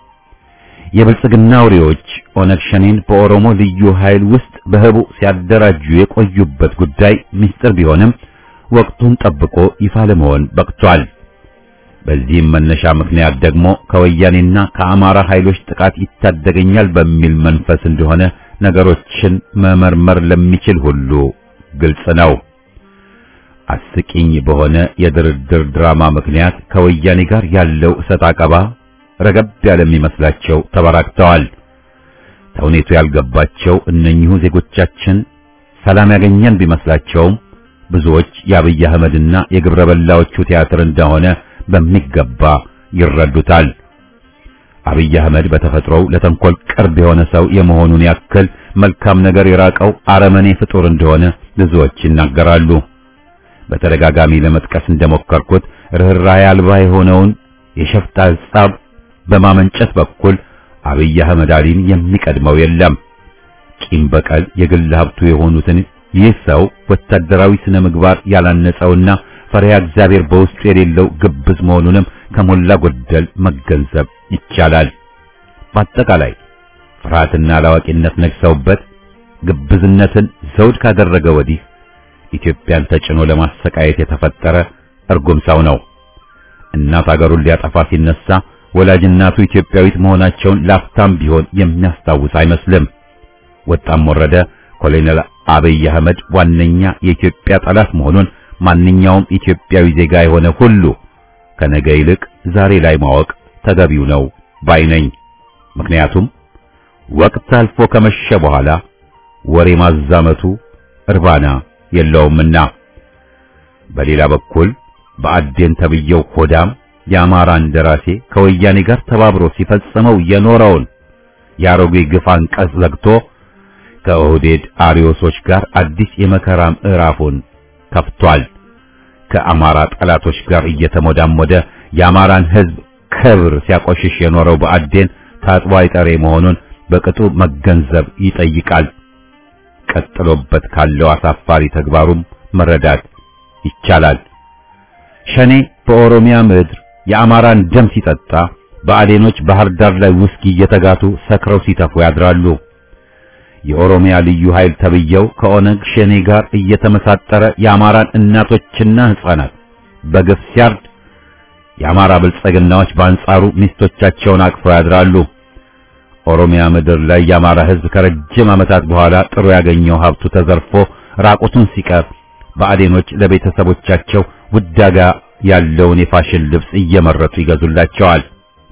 የብልጽግና አውሬዎች ኦነግ ሸኔን በኦሮሞ ልዩ ኃይል ውስጥ በህቡ ሲያደራጁ የቆዩበት ጉዳይ ምስጢር ቢሆንም ወቅቱን ጠብቆ ይፋ ለመሆን በቅቷል። በዚህም መነሻ ምክንያት ደግሞ ከወያኔና ከአማራ ኃይሎች ጥቃት ይታደገኛል በሚል መንፈስ እንደሆነ ነገሮችን መመርመር ለሚችል ሁሉ ግልጽ ነው። አስቂኝ በሆነ የድርድር ድራማ ምክንያት ከወያኔ ጋር ያለው እሰጥ አቀባ ረገብ ያለ የሚመስላቸው ተበራክተዋል። ተውኔቱ ያልገባቸው እነኚሁ ዜጎቻችን ሰላም ያገኘን ቢመስላቸውም ብዙዎች የአብይ አህመድና የግብረ በላዎቹ ቲያትር እንደሆነ በሚገባ ይረዱታል። አብይ አህመድ በተፈጥሮው ለተንኮል ቅርብ የሆነ ሰው የመሆኑን ያክል መልካም ነገር የራቀው አረመኔ ፍጡር እንደሆነ ብዙዎች ይናገራሉ። በተደጋጋሚ ለመጥቀስ እንደሞከርኩት ርኅራኄ አልባ የሆነውን የሸፍጥ ሐሳብ በማመንጨት በኩል አብይ አህመድ አሊን የሚቀድመው የለም። ቂም በቀል የግል ሀብቱ የሆኑትን ይህ ሰው ወታደራዊ ስነ ምግባር ያላነጸውና ፈሪሃ እግዚአብሔር በውስጡ የሌለው ግብዝ መሆኑንም ከሞላ ጎደል መገንዘብ ይቻላል። በአጠቃላይ ፍርሃትና አላዋቂነት ነግሰውበት ግብዝነትን ዘውድ ካደረገ ወዲህ ኢትዮጵያን ተጭኖ ለማሰቃየት የተፈጠረ እርጉም ሰው ነው። እናት አገሩን ሊያጠፋ ሲነሳ ወላጅ እናቱ ኢትዮጵያዊት መሆናቸውን ላፍታም ቢሆን የሚያስታውስ አይመስልም። ወጣም ወረደ ኮሎኔል አብይ አህመድ ዋነኛ የኢትዮጵያ ጠላት መሆኑን ማንኛውም ኢትዮጵያዊ ዜጋ የሆነ ሁሉ ከነገ ይልቅ ዛሬ ላይ ማወቅ ተገቢው ነው ባይ ነኝ። ምክንያቱም ወቅት አልፎ ከመሸ በኋላ ወሬ ማዛመቱ እርባና የለውምና። በሌላ በኩል በአዴን ተብየው ሆዳም የአማራን ደራሴ ከወያኔ ጋር ተባብሮ ሲፈጽመው የኖረውን የአሮጌ ግፍ አንቀጽ ዘግቶ ከኦህዴድ አሪዮሶች ጋር አዲስ የመከራ ምዕራፉን ከፍቷል። ከአማራ ጠላቶች ጋር እየተሞዳሞደ የአማራን ሕዝብ ክብር ሲያቆሽሽ የኖረው በአዴን ታጥቦ አይጠሬ መሆኑን በቅጡ መገንዘብ ይጠይቃል። ቀጥሎበት ካለው አሳፋሪ ተግባሩም መረዳት ይቻላል። ሸኔ በኦሮሚያ ምድር የአማራን ደም ሲጠጣ በአዴኖች ባህር ዳር ላይ ውስኪ እየተጋቱ ሰክረው ሲተፉ ያድራሉ። የኦሮሚያ ልዩ ኃይል ተብየው ከኦነግ ሸኔ ጋር እየተመሳጠረ የአማራን እናቶችና ሕፃናት በግፍ ሲያርድ የአማራ ብልጽግናዎች በአንጻሩ ሚስቶቻቸውን አቅፈው ያድራሉ። ኦሮሚያ ምድር ላይ የአማራ ሕዝብ ከረጅም ዓመታት በኋላ ጥሩ ያገኘው ሀብቱ ተዘርፎ ራቁቱን ሲቀር ብአዴኖች ለቤተሰቦቻቸው ውዳጋ ያለውን የፋሽን ልብስ እየመረጡ ይገዙላቸዋል።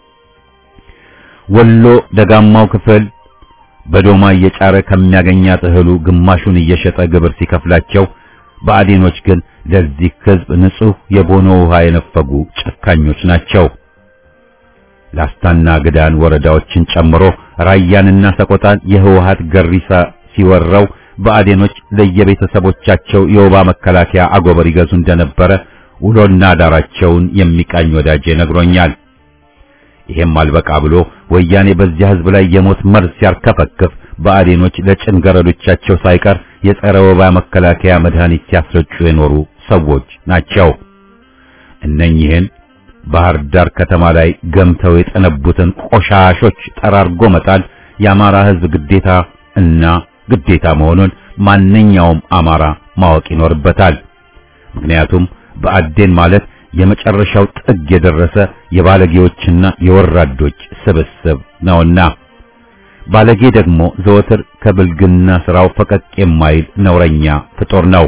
ወሎ ደጋማው ክፍል በዶማ እየጫረ ከሚያገኛት እህሉ ግማሹን እየሸጠ ግብር ሲከፍላቸው፣ ብአዴኖች ግን ለዚህ ሕዝብ ንጹሕ የቦኖ ውሃ የነፈጉ ጨካኞች ናቸው። ላስታና ግዳን ወረዳዎችን ጨምሮ ራያንና ሰቆጣን የህወሓት ገሪሳ ሲወረው ብአዴኖች ለየቤተሰቦቻቸው የወባ መከላከያ አጎበር ይገዙ እንደነበረ ውሎና ዳራቸውን የሚቃኝ ወዳጄ ነግሮኛል። ይሄም አልበቃ ብሎ ወያኔ በዚያ ህዝብ ላይ የሞት መርዝ ሲያርከፈክፍ ብአዴኖች ለጭንገረዶቻቸው ሳይቀር የጸረ ወባ መከላከያ መድኃኒት ሲያስረጩ የኖሩ ሰዎች ናቸው። እነኚህን ባህር ዳር ከተማ ላይ ገምተው የጠነቡትን ቆሻሾች ጠራርጎ መጣል የአማራ ህዝብ ግዴታ እና ግዴታ መሆኑን ማንኛውም አማራ ማወቅ ይኖርበታል። ምክንያቱም ብአዴን ማለት የመጨረሻው ጥግ የደረሰ የባለጌዎችና የወራዶች ስብስብ ነውና ባለጌ ደግሞ ዘወትር ከብልግና ስራው ፈቀቅ የማይል ነውረኛ ፍጡር ነው።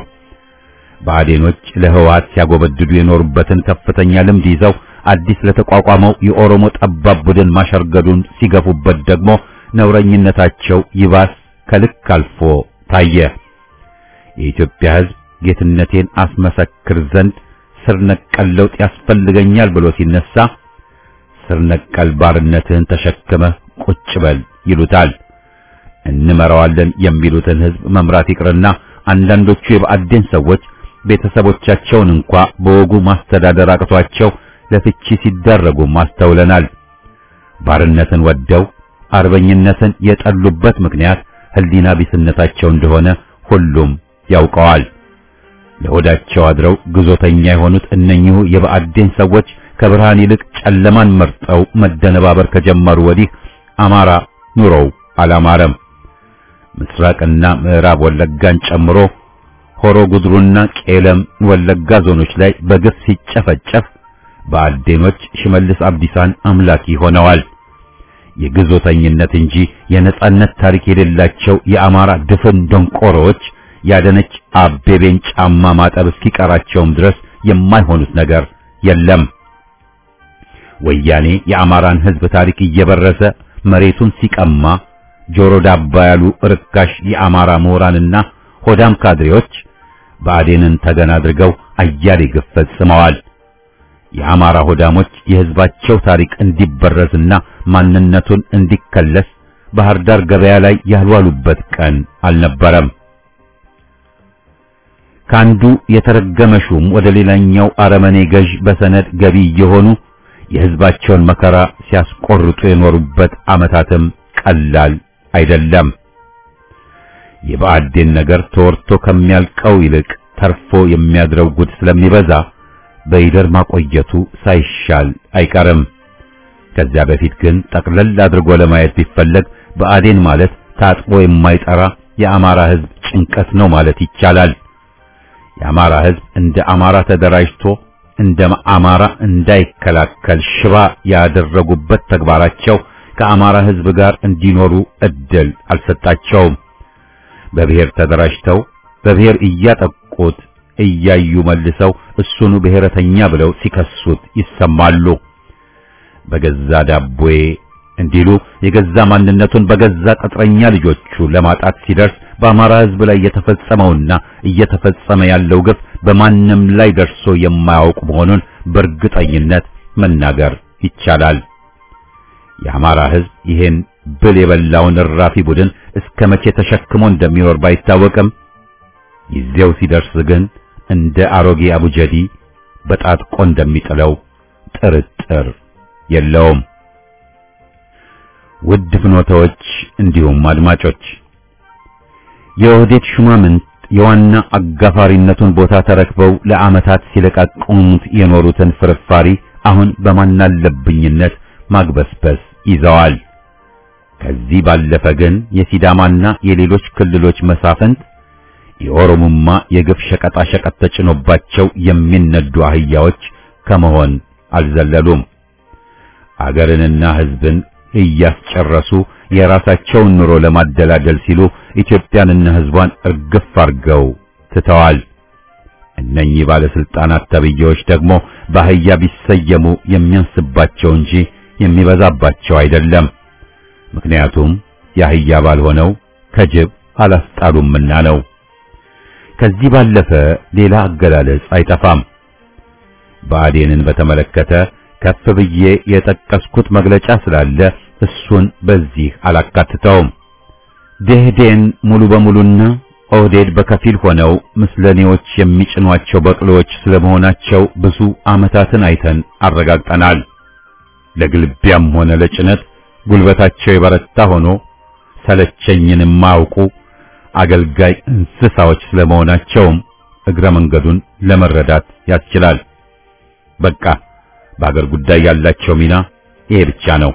ብአዴኖች ለህወሓት ሲያጎበድዱ የኖሩበትን ከፍተኛ ልምድ ይዘው አዲስ ለተቋቋመው የኦሮሞ ጠባብ ቡድን ማሸርገዱን ሲገፉበት ደግሞ ነውረኝነታቸው ይባስ ከልክ አልፎ ታየ። የኢትዮጵያ ህዝብ ጌትነቴን አስመሰክር ዘንድ ስር ነቀል ለውጥ ያስፈልገኛል ብሎ ሲነሳ ስር ነቀል ባርነትህን ተሸክመህ ቁጭ በል ይሉታል። እንመራዋለን የሚሉትን ህዝብ መምራት ይቅርና አንዳንዶቹ የብአዴን ሰዎች ቤተሰቦቻቸውን እንኳ በወጉ ማስተዳደር አቅቷቸው ለፍቺ ሲዳረጉ ማስተውለናል። ባርነትን ወደው አርበኝነትን የጠሉበት ምክንያት ህሊና ቢስነታቸው እንደሆነ ሁሉም ያውቀዋል። ለሆዳቸው አድረው ግዞተኛ የሆኑት እነኚሁ የብአዴን ሰዎች ከብርሃን ይልቅ ጨለማን መርጠው መደነባበር ከጀመሩ ወዲህ አማራ ኑሮው አላማረም። ምስራቅና ምዕራብ ወለጋን ጨምሮ ሆሮ ጉድሩና ቄለም ወለጋ ዞኖች ላይ በግፍ ሲጨፈጨፍ ብአዴኖች ሽመልስ አብዲሳን አምላኪ ሆነዋል። የግዞተኝነት እንጂ የነጻነት ታሪክ የሌላቸው የአማራ ድፍን ደንቆሮዎች ያደነች አቤቤን ጫማ ማጠብ እስኪቀራቸውም ድረስ የማይሆኑት ነገር የለም። ወያኔ የአማራን ሕዝብ ታሪክ እየበረሰ መሬቱን ሲቀማ ጆሮ ዳባ ያሉ ርካሽ የአማራ ምሁራንና ሆዳም ካድሬዎች ብአዴንን ተገን አድርገው አያሌ ግፍ ፈጽመዋል። የአማራ ሆዳሞች የሕዝባቸው ታሪክ እንዲበረዝና ማንነቱን እንዲከለስ ባህር ዳር ገበያ ላይ ያልዋሉበት ቀን አልነበረም። ከአንዱ የተረገመ ሹም ወደ ሌላኛው አረመኔ ገዥ በሰነድ ገቢ እየሆኑ የሕዝባቸውን መከራ ሲያስቆርጡ የኖሩበት ዓመታትም ቀላል አይደለም። የብአዴን ነገር ተወርቶ ከሚያልቀው ይልቅ ተርፎ የሚያድረው ጉድ ስለሚበዛ በይደር ማቆየቱ ሳይሻል አይቀርም። ከዚያ በፊት ግን ጠቅለል አድርጎ ለማየት ቢፈለግ ብአዴን ማለት ታጥቦ የማይጠራ የአማራ ሕዝብ ጭንቀት ነው ማለት ይቻላል። የአማራ ሕዝብ እንደ አማራ ተደራጅቶ እንደ አማራ እንዳይከላከል ሽባ ያደረጉበት ተግባራቸው ከአማራ ሕዝብ ጋር እንዲኖሩ እድል አልሰጣቸውም። በብሔር ተደራጅተው በብሔር እያጠቁት እያዩ መልሰው እሱኑ ብሔረተኛ ብለው ሲከሱት ይሰማሉ። በገዛ ዳቦዬ እንዲሉ የገዛ ማንነቱን በገዛ ቅጥረኛ ልጆቹ ለማጣት ሲደርስ በአማራ ሕዝብ ላይ የተፈጸመውና እየተፈጸመ ያለው ግፍ በማንም ላይ ደርሶ የማያውቅ መሆኑን በእርግጠኝነት መናገር ይቻላል። የአማራ ሕዝብ ይሄን ብል የበላውን እራፊ ቡድን እስከ መቼ ተሸክሞ እንደሚኖር ባይታወቅም ጊዜው ሲደርስ ግን እንደ አሮጌ አቡጀዲ በጣጥቆ እንደሚጥለው ጥርጥር የለውም። ውድ ፍኖታዎች እንዲሁም አድማጮች የኦህዴድ ሹማምንት የዋና አጋፋሪነቱን ቦታ ተረክበው ለዓመታት ሲለቃቀሙት የኖሩትን ፍርፋሪ አሁን በማናለብኝነት ማግበስበስ ይዘዋል። ከዚህ ባለፈ ግን የሲዳማና የሌሎች ክልሎች መሳፍንት የኦሮሞማ የግፍ ሸቀጣ ሸቀጥ ተጭኖባቸው የሚነዱ አህያዎች ከመሆን አልዘለሉም። አገርንና ሕዝብን እያስጨረሱ የራሳቸውን ኑሮ ለማደላደል ሲሉ ኢትዮጵያንና ሕዝቧን እርግፍ አርገው ትተዋል። እነኚህ ባለስልጣናት ተብዬዎች ደግሞ በአህያ ቢሰየሙ የሚያንስባቸው እንጂ የሚበዛባቸው አይደለም። ምክንያቱም የአህያ ባልሆነው ከጅብ አላስጣሉምና ነው። ከዚህ ባለፈ ሌላ አገላለጽ አይጠፋም። ብአዴንን በተመለከተ ከፍ ብዬ የጠቀስኩት መግለጫ ስላለ እሱን በዚህ አላካትተውም። ደህዴን ሙሉ በሙሉና ኦህዴድ በከፊል ሆነው ምስለኔዎች የሚጭኗቸው በቅሎዎች ስለመሆናቸው ብዙ ዓመታትን አይተን አረጋግጠናል። ለግልቢያም ሆነ ለጭነት ጉልበታቸው የበረታ ሆኖ ሰለቸኝን የማያውቁ አገልጋይ እንስሳዎች ስለመሆናቸውም እግረ መንገዱን ለመረዳት ያስችላል። በቃ በአገር ጉዳይ ያላቸው ሚና ይሄ ብቻ ነው።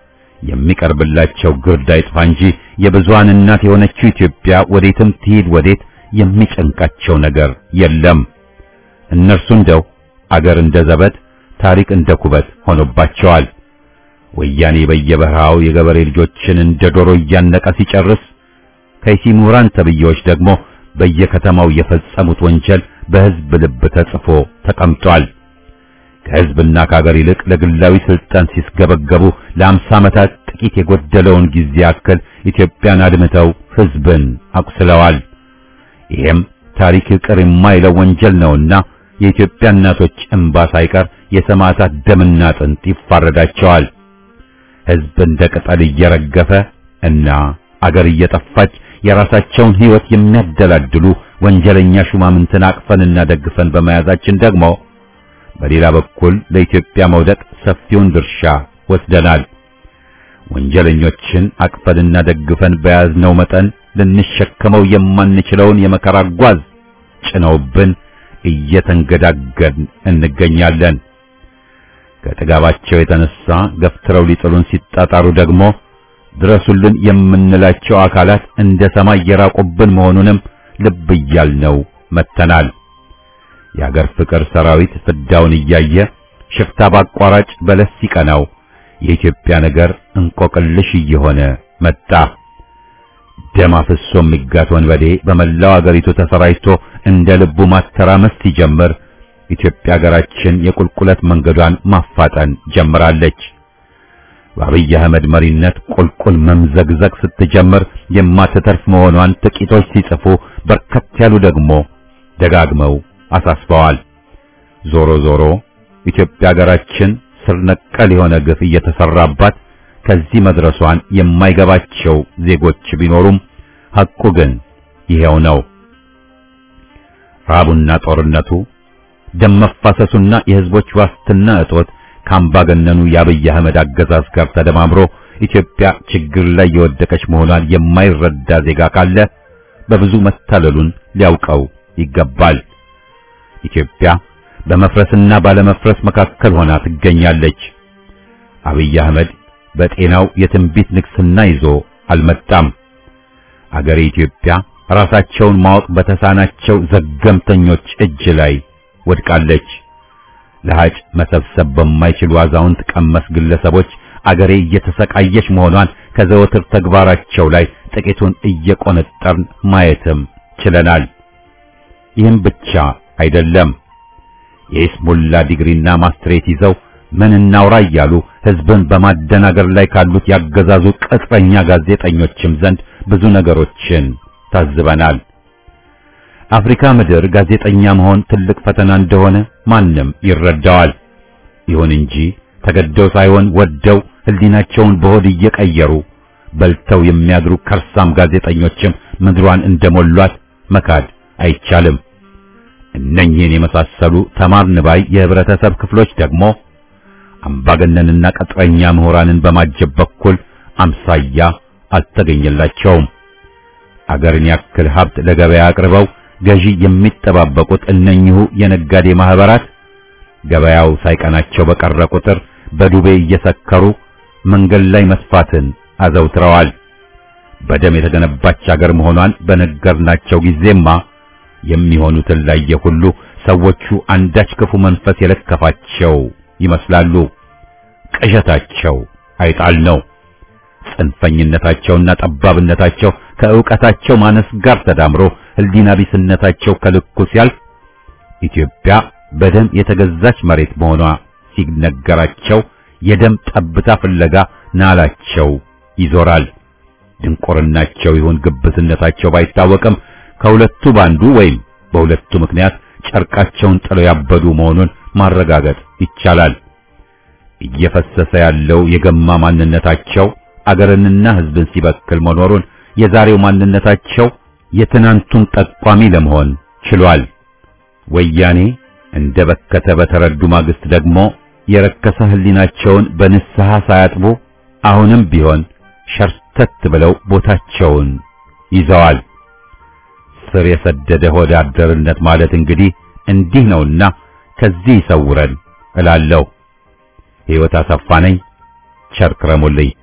የሚቀርብላቸው ግርድ አይጥፋ እንጂ የብዙሃን እናት የሆነችው ኢትዮጵያ ወዴትም ትሂድ ወዴት የሚጨንቃቸው ነገር የለም። እነርሱ እንደው አገር እንደ ዘበት፣ ታሪክ እንደ ኩበት ሆኖባቸዋል። ወያኔ በየበረሃው የገበሬ ልጆችን እንደ ዶሮ እያነቀ ሲጨርስ ከይሲ ምሁራን ተብዬዎች ደግሞ በየከተማው የፈጸሙት ወንጀል በሕዝብ ልብ ተጽፎ ተቀምጧል። ከሕዝብና ከአገር ይልቅ ለግላዊ ስልጣን ሲስገበገቡ ለአምሳ ዓመታት ጥቂት የጎደለውን ጊዜ ያክል ኢትዮጵያን አድምተው ሕዝብን አቁስለዋል። ይሄም ታሪክ ይቅር የማይለው ወንጀል ነውና የኢትዮጵያ እናቶች እንባ ሳይቀር የሰማዕታት ደምና አጥንት ይፋረዳቸዋል። ሕዝብ እንደ ቅጠል እየረገፈ እና አገር እየጠፋች የራሳቸውን ሕይወት የሚያደላድሉ ወንጀለኛ ሹማምንትን አቅፈንና ደግፈን በመያዛችን ደግሞ በሌላ በኩል ለኢትዮጵያ መውደቅ ሰፊውን ድርሻ ወስደናል። ወንጀለኞችን አቅፈንና ደግፈን በያዝነው መጠን ልንሸከመው የማንችለውን የመከራ ጓዝ ጭነውብን እየተንገዳገድን እንገኛለን። ከጥጋባቸው የተነሳ ገፍትረው ሊጥሉን ሲጣጣሩ ደግሞ ድረሱልን የምንላቸው አካላት እንደ ሰማይ የራቁብን መሆኑንም ልብ እያልነው መተናል። የአገር ፍቅር ሰራዊት ፍዳውን እያየ ሽፍታ ባቋራጭ በለስ ሲቀናው የኢትዮጵያ ነገር እንቆቅልሽ እየሆነ መጣ። ደም አፍሶ የሚጋት ወንበዴ በመላው አገሪቱ ተሰራጭቶ እንደ ልቡ ማተራመስ ሲጀምር ኢትዮጵያ ሀገራችን የቁልቁለት መንገዷን ማፋጠን ጀምራለች። በአብይ አህመድ መሪነት ቁልቁል መምዘግዘግ ስትጀምር የማትተርፍ መሆኗን ጥቂቶች ሲጽፉ፣ በርከት ያሉ ደግሞ ደጋግመው አሳስበዋል። ዞሮ ዞሮ ኢትዮጵያ ሀገራችን ስር ነቀል የሆነ ግፍ እየተሰራባት ከዚህ መድረሷን የማይገባቸው ዜጎች ቢኖሩም ሐቁ ግን ይሄው ነው። ራቡና ጦርነቱ፣ ደም መፋሰሱና የሕዝቦች ዋስትና እጦት ከአምባገነኑ የአብይ አህመድ አገዛዝ ጋር ተደማምሮ ኢትዮጵያ ችግር ላይ የወደቀች መሆኗን የማይረዳ ዜጋ ካለ በብዙ መታለሉን ሊያውቀው ይገባል። ኢትዮጵያ በመፍረስና ባለመፍረስ መካከል ሆና ትገኛለች። አብይ አህመድ በጤናው የትንቢት ንግስና ይዞ አልመጣም። አገሬ ኢትዮጵያ ራሳቸውን ማወቅ በተሳናቸው ዘገምተኞች እጅ ላይ ወድቃለች። ለሃጭ መሰብሰብ በማይችሉ አዛውንት ቀመስ ግለሰቦች አገሬ እየተሰቃየች መሆኗን ከዘወትር ተግባራቸው ላይ ጥቂቱን እየቆነጠርን ማየትም ችለናል። ይህም ብቻ አይደለም። የኢስሙላ ዲግሪና ማስትሬት ይዘው ምን እናውራ እያሉ ሕዝብን በማደናገር ላይ ካሉት ያገዛዙ ቅጥረኛ ጋዜጠኞችም ዘንድ ብዙ ነገሮችን ታዝበናል። አፍሪካ ምድር ጋዜጠኛ መሆን ትልቅ ፈተና እንደሆነ ማንም ይረዳዋል። ይሁን እንጂ ተገደው ሳይሆን ወደው ሕሊናቸውን በሆድ እየቀየሩ በልተው የሚያድሩ ከርሳም ጋዜጠኞችም ምድሯን እንደሞሏት መካድ አይቻልም። እነኚህን የመሳሰሉ ተማርን ባይ የህብረተሰብ ክፍሎች ደግሞ አምባገነንና ቅጥረኛ ምሁራንን በማጀብ በኩል አምሳያ አልተገኘላቸውም። አገርን ያክል ሀብት ለገበያ አቅርበው ገዢ የሚጠባበቁት እነኚሁ የነጋዴ ማህበራት ገበያው ሳይቀናቸው በቀረ ቁጥር በዱቤ እየሰከሩ መንገድ ላይ መስፋትን አዘውትረዋል። በደም የተገነባች አገር መሆኗን በነገርናቸው ጊዜማ የሚሆኑትን ላየ ሁሉ ሰዎቹ አንዳች ክፉ መንፈስ የለከፋቸው ይመስላሉ። ቅዠታቸው አይጣል ነው። ጽንፈኝነታቸውና ጠባብነታቸው ከዕውቀታቸው ማነስ ጋር ተዳምሮ ሕሊና ቢስነታቸው ከልኩ ሲያልፍ ኢትዮጵያ በደም የተገዛች መሬት መሆኗ ሲነገራቸው የደም ጠብታ ፍለጋ ናላቸው ይዞራል። ድንቁርናቸው ይሁን ግብትነታቸው ባይታወቅም ከሁለቱ ባንዱ ወይም በሁለቱ ምክንያት ጨርቃቸውን ጥለው ያበዱ መሆኑን ማረጋገጥ ይቻላል። እየፈሰሰ ያለው የገማ ማንነታቸው አገርንና ሕዝብን ሲበክል መኖሩን የዛሬው ማንነታቸው የትናንቱን ጠቋሚ ለመሆን ችሏል። ወያኔ እንደ በከተ በተረዱ ማግስት ደግሞ የረከሰ ሕሊናቸውን በንስሐ ሳያጥቡ አሁንም ቢሆን ሸርተት ብለው ቦታቸውን ይዘዋል። ስር የሰደደ ሆደ አደርነት ማለት እንግዲህ እንዲህ ነውና ከዚህ ይሰውረን እላለሁ። ሕይወት አሰፋ ነኝ። ቸር ክረሙልኝ።